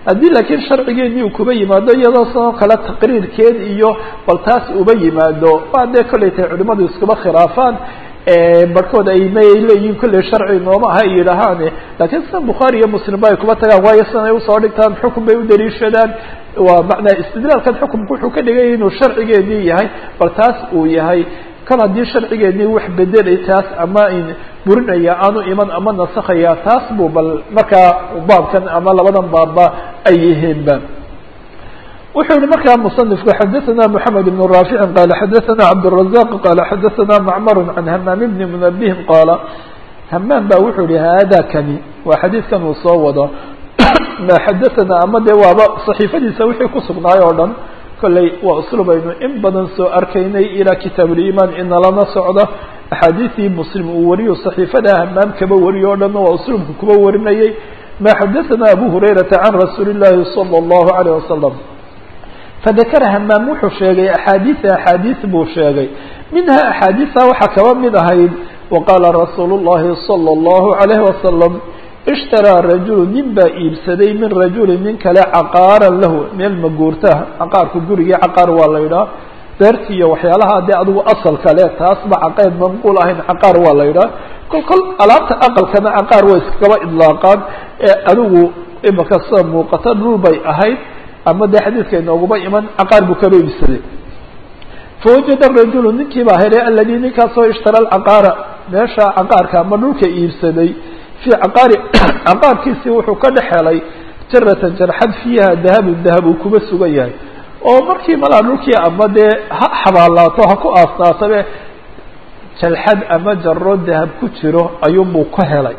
Speaker 1: haddii laakiin sharcigeennii uu kuba yimaado iyadoo sidoo kale taqriirkeed iyo bal taas uba yimaado waa dee kollay tahay culimadu iskuba khilaafaan barhkood ay may leeyihiin kolley sharci nooma aha ay yidhaahaane laakiin sida bukhaari iyo muslimba ay kuba tagaan waayo sidan ay usoo dhigtaan xukun bay u daliishadaan waa macnaa istidlaalkan xukumku wuxuu ka dhigaya inuu sharcigeedii yahay bal taas uu yahay kal haddii sharcigeedii wax bedelay taas ama burinaya aanu iman ama nasakhaya taas buu bal markaa baabkan ama labadan baabba ay yihiinba wuxuu yihi markaa mصنifku xadaثna mحamed بن rاafici qala xadaثna cabdالرaزاq qala xadaثna macmar can hamaam bni mنabihin qaala hamaam ba wuxuu yihi hada kani waa xadiidkan uu soo wado ma xadaثna ama dee waaba صaxiifadiisa wixii kusugnaay oo dhan kolley waa uslub aynu in badan soo arkaynay ilaa kitaab اliman inalana socdo axaadiثii muslim uu wariyo صaxiifada hamaam kaba wariyo o dhanna waa uslubka kuba warinayay ma xadaثna abu hurayrata can rasuuli الlahi salى الlahu عalيه wasalam fadakara hamaam wuxuu sheegay axaadiia axaadiis buu sheegay minha axaadiisa waxaa kaba mid ahayd waqaala rasuulu llahi salى اllahu عalayh wasalam ishtaraa rajulu nin baa iibsaday min rajuli nin kale caqaaran lahu meel maguurtaha caqaarku gurigii caqaar waa la yidhaha beerti iyo waxyaalaha dee adigu asal kale taasba caqeed manquul ahayn caqaar waa la yidhaha kol kol alaabta aqalkana caqaar way iskaba idlaaqaan ee adigu imaka sida muuqata dhul bay ahayd ama dee xadiidka inooguma iman caqaar buu kaba iibsaday fawajada rajulu ninkii baa helay aladi ninkaasoo ishtara alcaqaara meesha caqaarka ama dhulka iibsaday fii caqaari caqaarkiisii wuxuu ka dhex helay jaratan jarxad fiiha dahabun dahab uu kuba sugan yahay oo markii malaa dhulkii ama dee ha xabaalaato ha ku aasnaatabe jalxad ama jaro dahab ku jiro ayuunbuu ka helay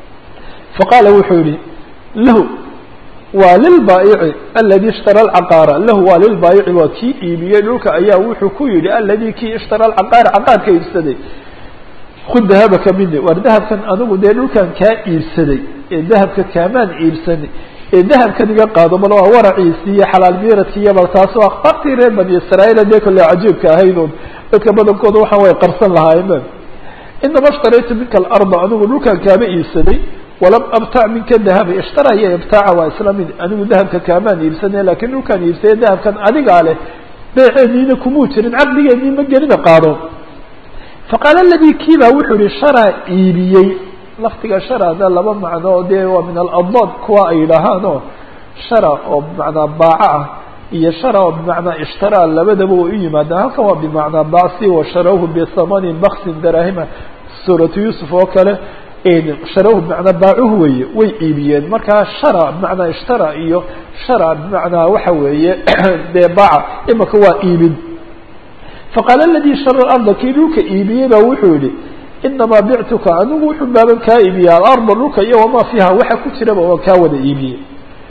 Speaker 1: faqaala wuxuu yihi lahu waa lilbaayici aladi ishtara alcaqaara lahu waa lilbaayici waa kii iibiyey dhulka ayaa wuxuu ku yihi aladi kii ishtara alcaqaara caqaarka iibsaday khud dahabaka mini war dahabkan anigu dee dhulkan kaa iibsaday ee dahabka kaamaan iibsanay ee dahabkan iga qaado bal waa waraciisii iyo xalaal miiradki iyo bal taas waa akhbaartii reer bani israa'iil dee kolle cajiibka ahaydun dadka badankooda waxaan way qarsan lahaayeen inama ishtaraytu minka alarda anigu dhulkan kaama iibsaday walam abtac minka dahaba ishtara iyo ibtaaca waa isla mid anigu dahabka kaamaan iibsanay lakin dhulkaan iibsaye dahabkan adigaa leh beeceeniina kumuu jirin caqdigeennii ma gelina qaado faqaala aladii kiibaa wuxuu yihi sharaa iibiyey laftiga sharada laba macno dee waa min aladad kuwa ay yidhaahaanoo shara oo bimacnaa baaca ah iyo shara oo bimacnaa ishtaraa labadaba way u yimaadaan halkan waa bimacnaa bacsi washarawhu bihamanin baksin daraahima suuratu yuusuf oo kale sharahu bimacnaa baacuhu weeye way iibiyeen markaa shara bimacnaa ishtara iyo shara bimacnaa waxa weeye dee baaca imaka waa iibin faqaala aladii shara arda kii dhulka iibiyey baa wuxuu yihi inamaa bictuka anigu wuxuu baaban kaa iibiyey alarda dhulka iyo wamaa fiiha waxa ku jiraba waan kaa wada iibiyey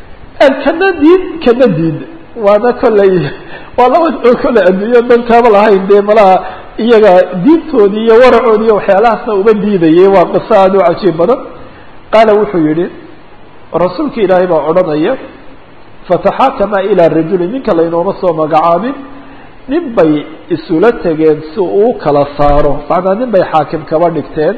Speaker 1: kana diid kana diid waana kolley waa laba kolley adduunyo dan kaaba lahayn dee malaha iyaga diintoodii iyo waracoodii iyo waxyaalahaasna uma diidayay waa qiso aada u cajiib badan qaala wuxuu yihi rasuulka ilaahay baa odhanaya fataxaakama ilaa rajuli ninka laynooma soo magacaabin nin bay isula tegeen si uu kala saaro macnaa nin bay xaakim kaba dhigteen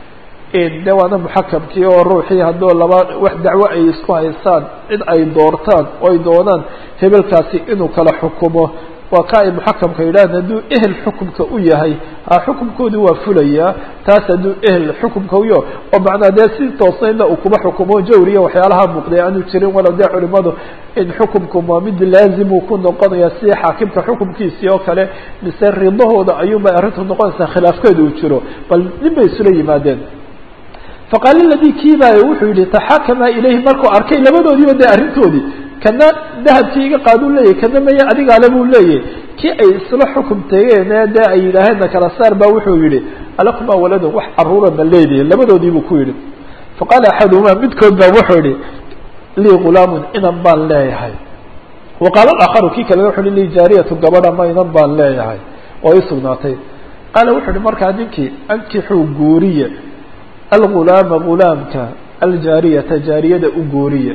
Speaker 1: de waana muxakamkii oo ruuxii hadduu laba wax dacwo ay isku haysaan cid ay doortaan oo ay doonaan hebelkaasi inuu kala xukumo waa ka ay muxakamka yidhahan hadduu ehel xukumka u yahay ha xukumkoodii waa fulayaa taas hadduu ehel xukumka uyo oo macnaa dee si toosnaydna uu kuma xukumo jawriya waxyaalaha muuqday aanu jirin walow dee culimadu in xukumku ma mid laazimuu ku noqonaya si xaakimka xukumkiisii oo kale mise ridahooda ayuunbay arrintu noqonaysaa khilaafkeeda uu jiro bal nin bay isula yimaadeen faqaala ladii kiibaa wuxuu yihi taxaakama ilayhi markuu arkay labadoodiiba dee arrintoodii kana dahabkii iga qaaduu leeyahy kana maya adigaale buu leeyahy kii ay isla xukum tegeene dee ay yidhaaheenna kala saar ba wuxuu yihi alakumaa waladun wax caruura ma leedihin labadoodii buu ku yihi faqaala axaduhumaa midkood baa wuxuu yihi lii gulaamun inan baan leeyahay wa qaala aakharu kii kale wuxu hi lii jaariyatu gabadha ma inan baan leeyahay oo ii sugnaatay qaala wuxuu yihi markaa ninkii ankixuu guuriya algulaama gulaamka aljaariyata jaariyada u guuriya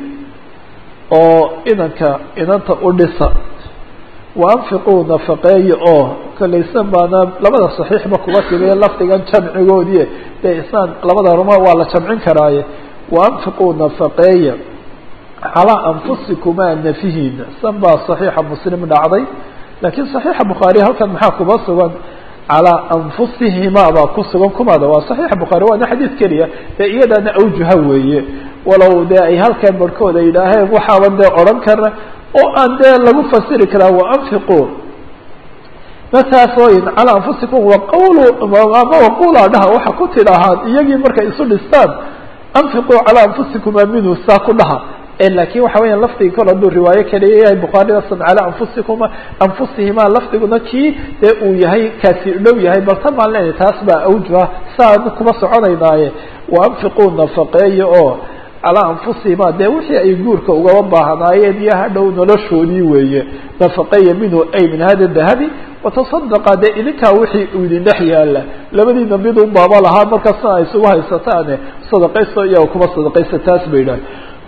Speaker 1: oo inanka inanta u dhisa wa anfiquu nafaqeeya oo kolaysan baana labada saxiixba kuba timiye lafdigan jamcigoodii dee isaan labada ruma waa la jamcin karaaye wa anfiquu nafaqeeya
Speaker 2: calaa anfusikumaa nafihiina san baa saxiixa muslim dhacday laakiin saxiixa bukhaari halkan maxaa kuba sugan calaa anfusihima baa ku sugan kumaada waa saxiixa bukhaari waana xadiid keliya dee iyadaana awjuha weeye walow dee ay halkan barhkooda yidhaaheen waxaaban dee odhan karna oo aan dee lagu fasiri karaa waanfiqu mataasoyin calaa anfusikum waqawlu ama waqula dhaha waxa ku tidhaahaan iyagii markay isu dhistaan anfiquu calaa anfusikuma minhu saa ku dhaha lakin waxa weya lafdigi kol hadduu riwaayo kaliya yahay bukhaaridasan calaa anfusikuma anfusihima lafdiguna kii dee uu yahay kaasi dhow yahay bal tan baan leenahay taas baa awjuha saa kuma soconaynaaye waanfiquu nafaqeeya oo calaa anfusihima dee wixii ay guurka ugaba baahnaayeen iyo hadhow noloshoodii weeye nafaqeeya minhu ay min hada dahabi watasadaqa dee idinkaa wixii uu idin dhex yaala labadiina mid un baaba lahaa markaasna ay isugu haysataane sadaqaysto iyaga kuma sadaqaysta taas bay idhahay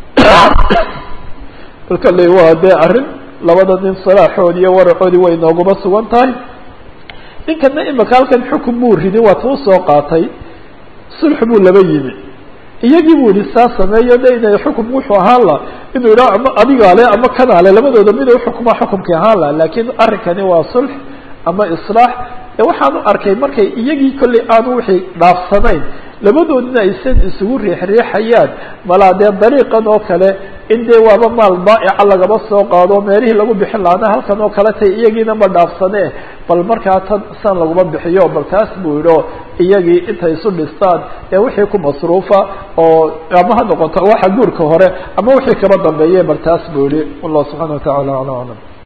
Speaker 2: marka le waa dee arrin labada nin salaaxoodi iyo waracoodii way nooguma sugan tahay ninkana imika halkan xukun buu ridin waa tuu soo qaatay sulx buu laba yimi iyagii buu yihi saa sameeyo de inay xukum wuxuu ahaan la inuu yidhaha ama adigaa le ama kanaa le labadooda mid u xukumaa xukumkii ahaan la laakiin arrinkani waa sulx ama islaax ee waxaan u arkay markay iyagii kollay aanu wixii dhaafsanayn labadoodina aysan isugu riixriixayaan malaa dee dariiqan oo kale in dee waaba maal baa'ica lagaba soo qaado meelihii lagu bixin lahaana halkan oo kale tay iyagiina ma dhaafsane bal markaa tan san laguma bixiyo bal taas buu yidhi o iyagii intay isu dhistaan ee wixii ku masruufa oo ama ha noqoto waxa guurka hore ama wixii kaba dambeeye bal taas buu yihi wallahu subxana wa tacala ala aclam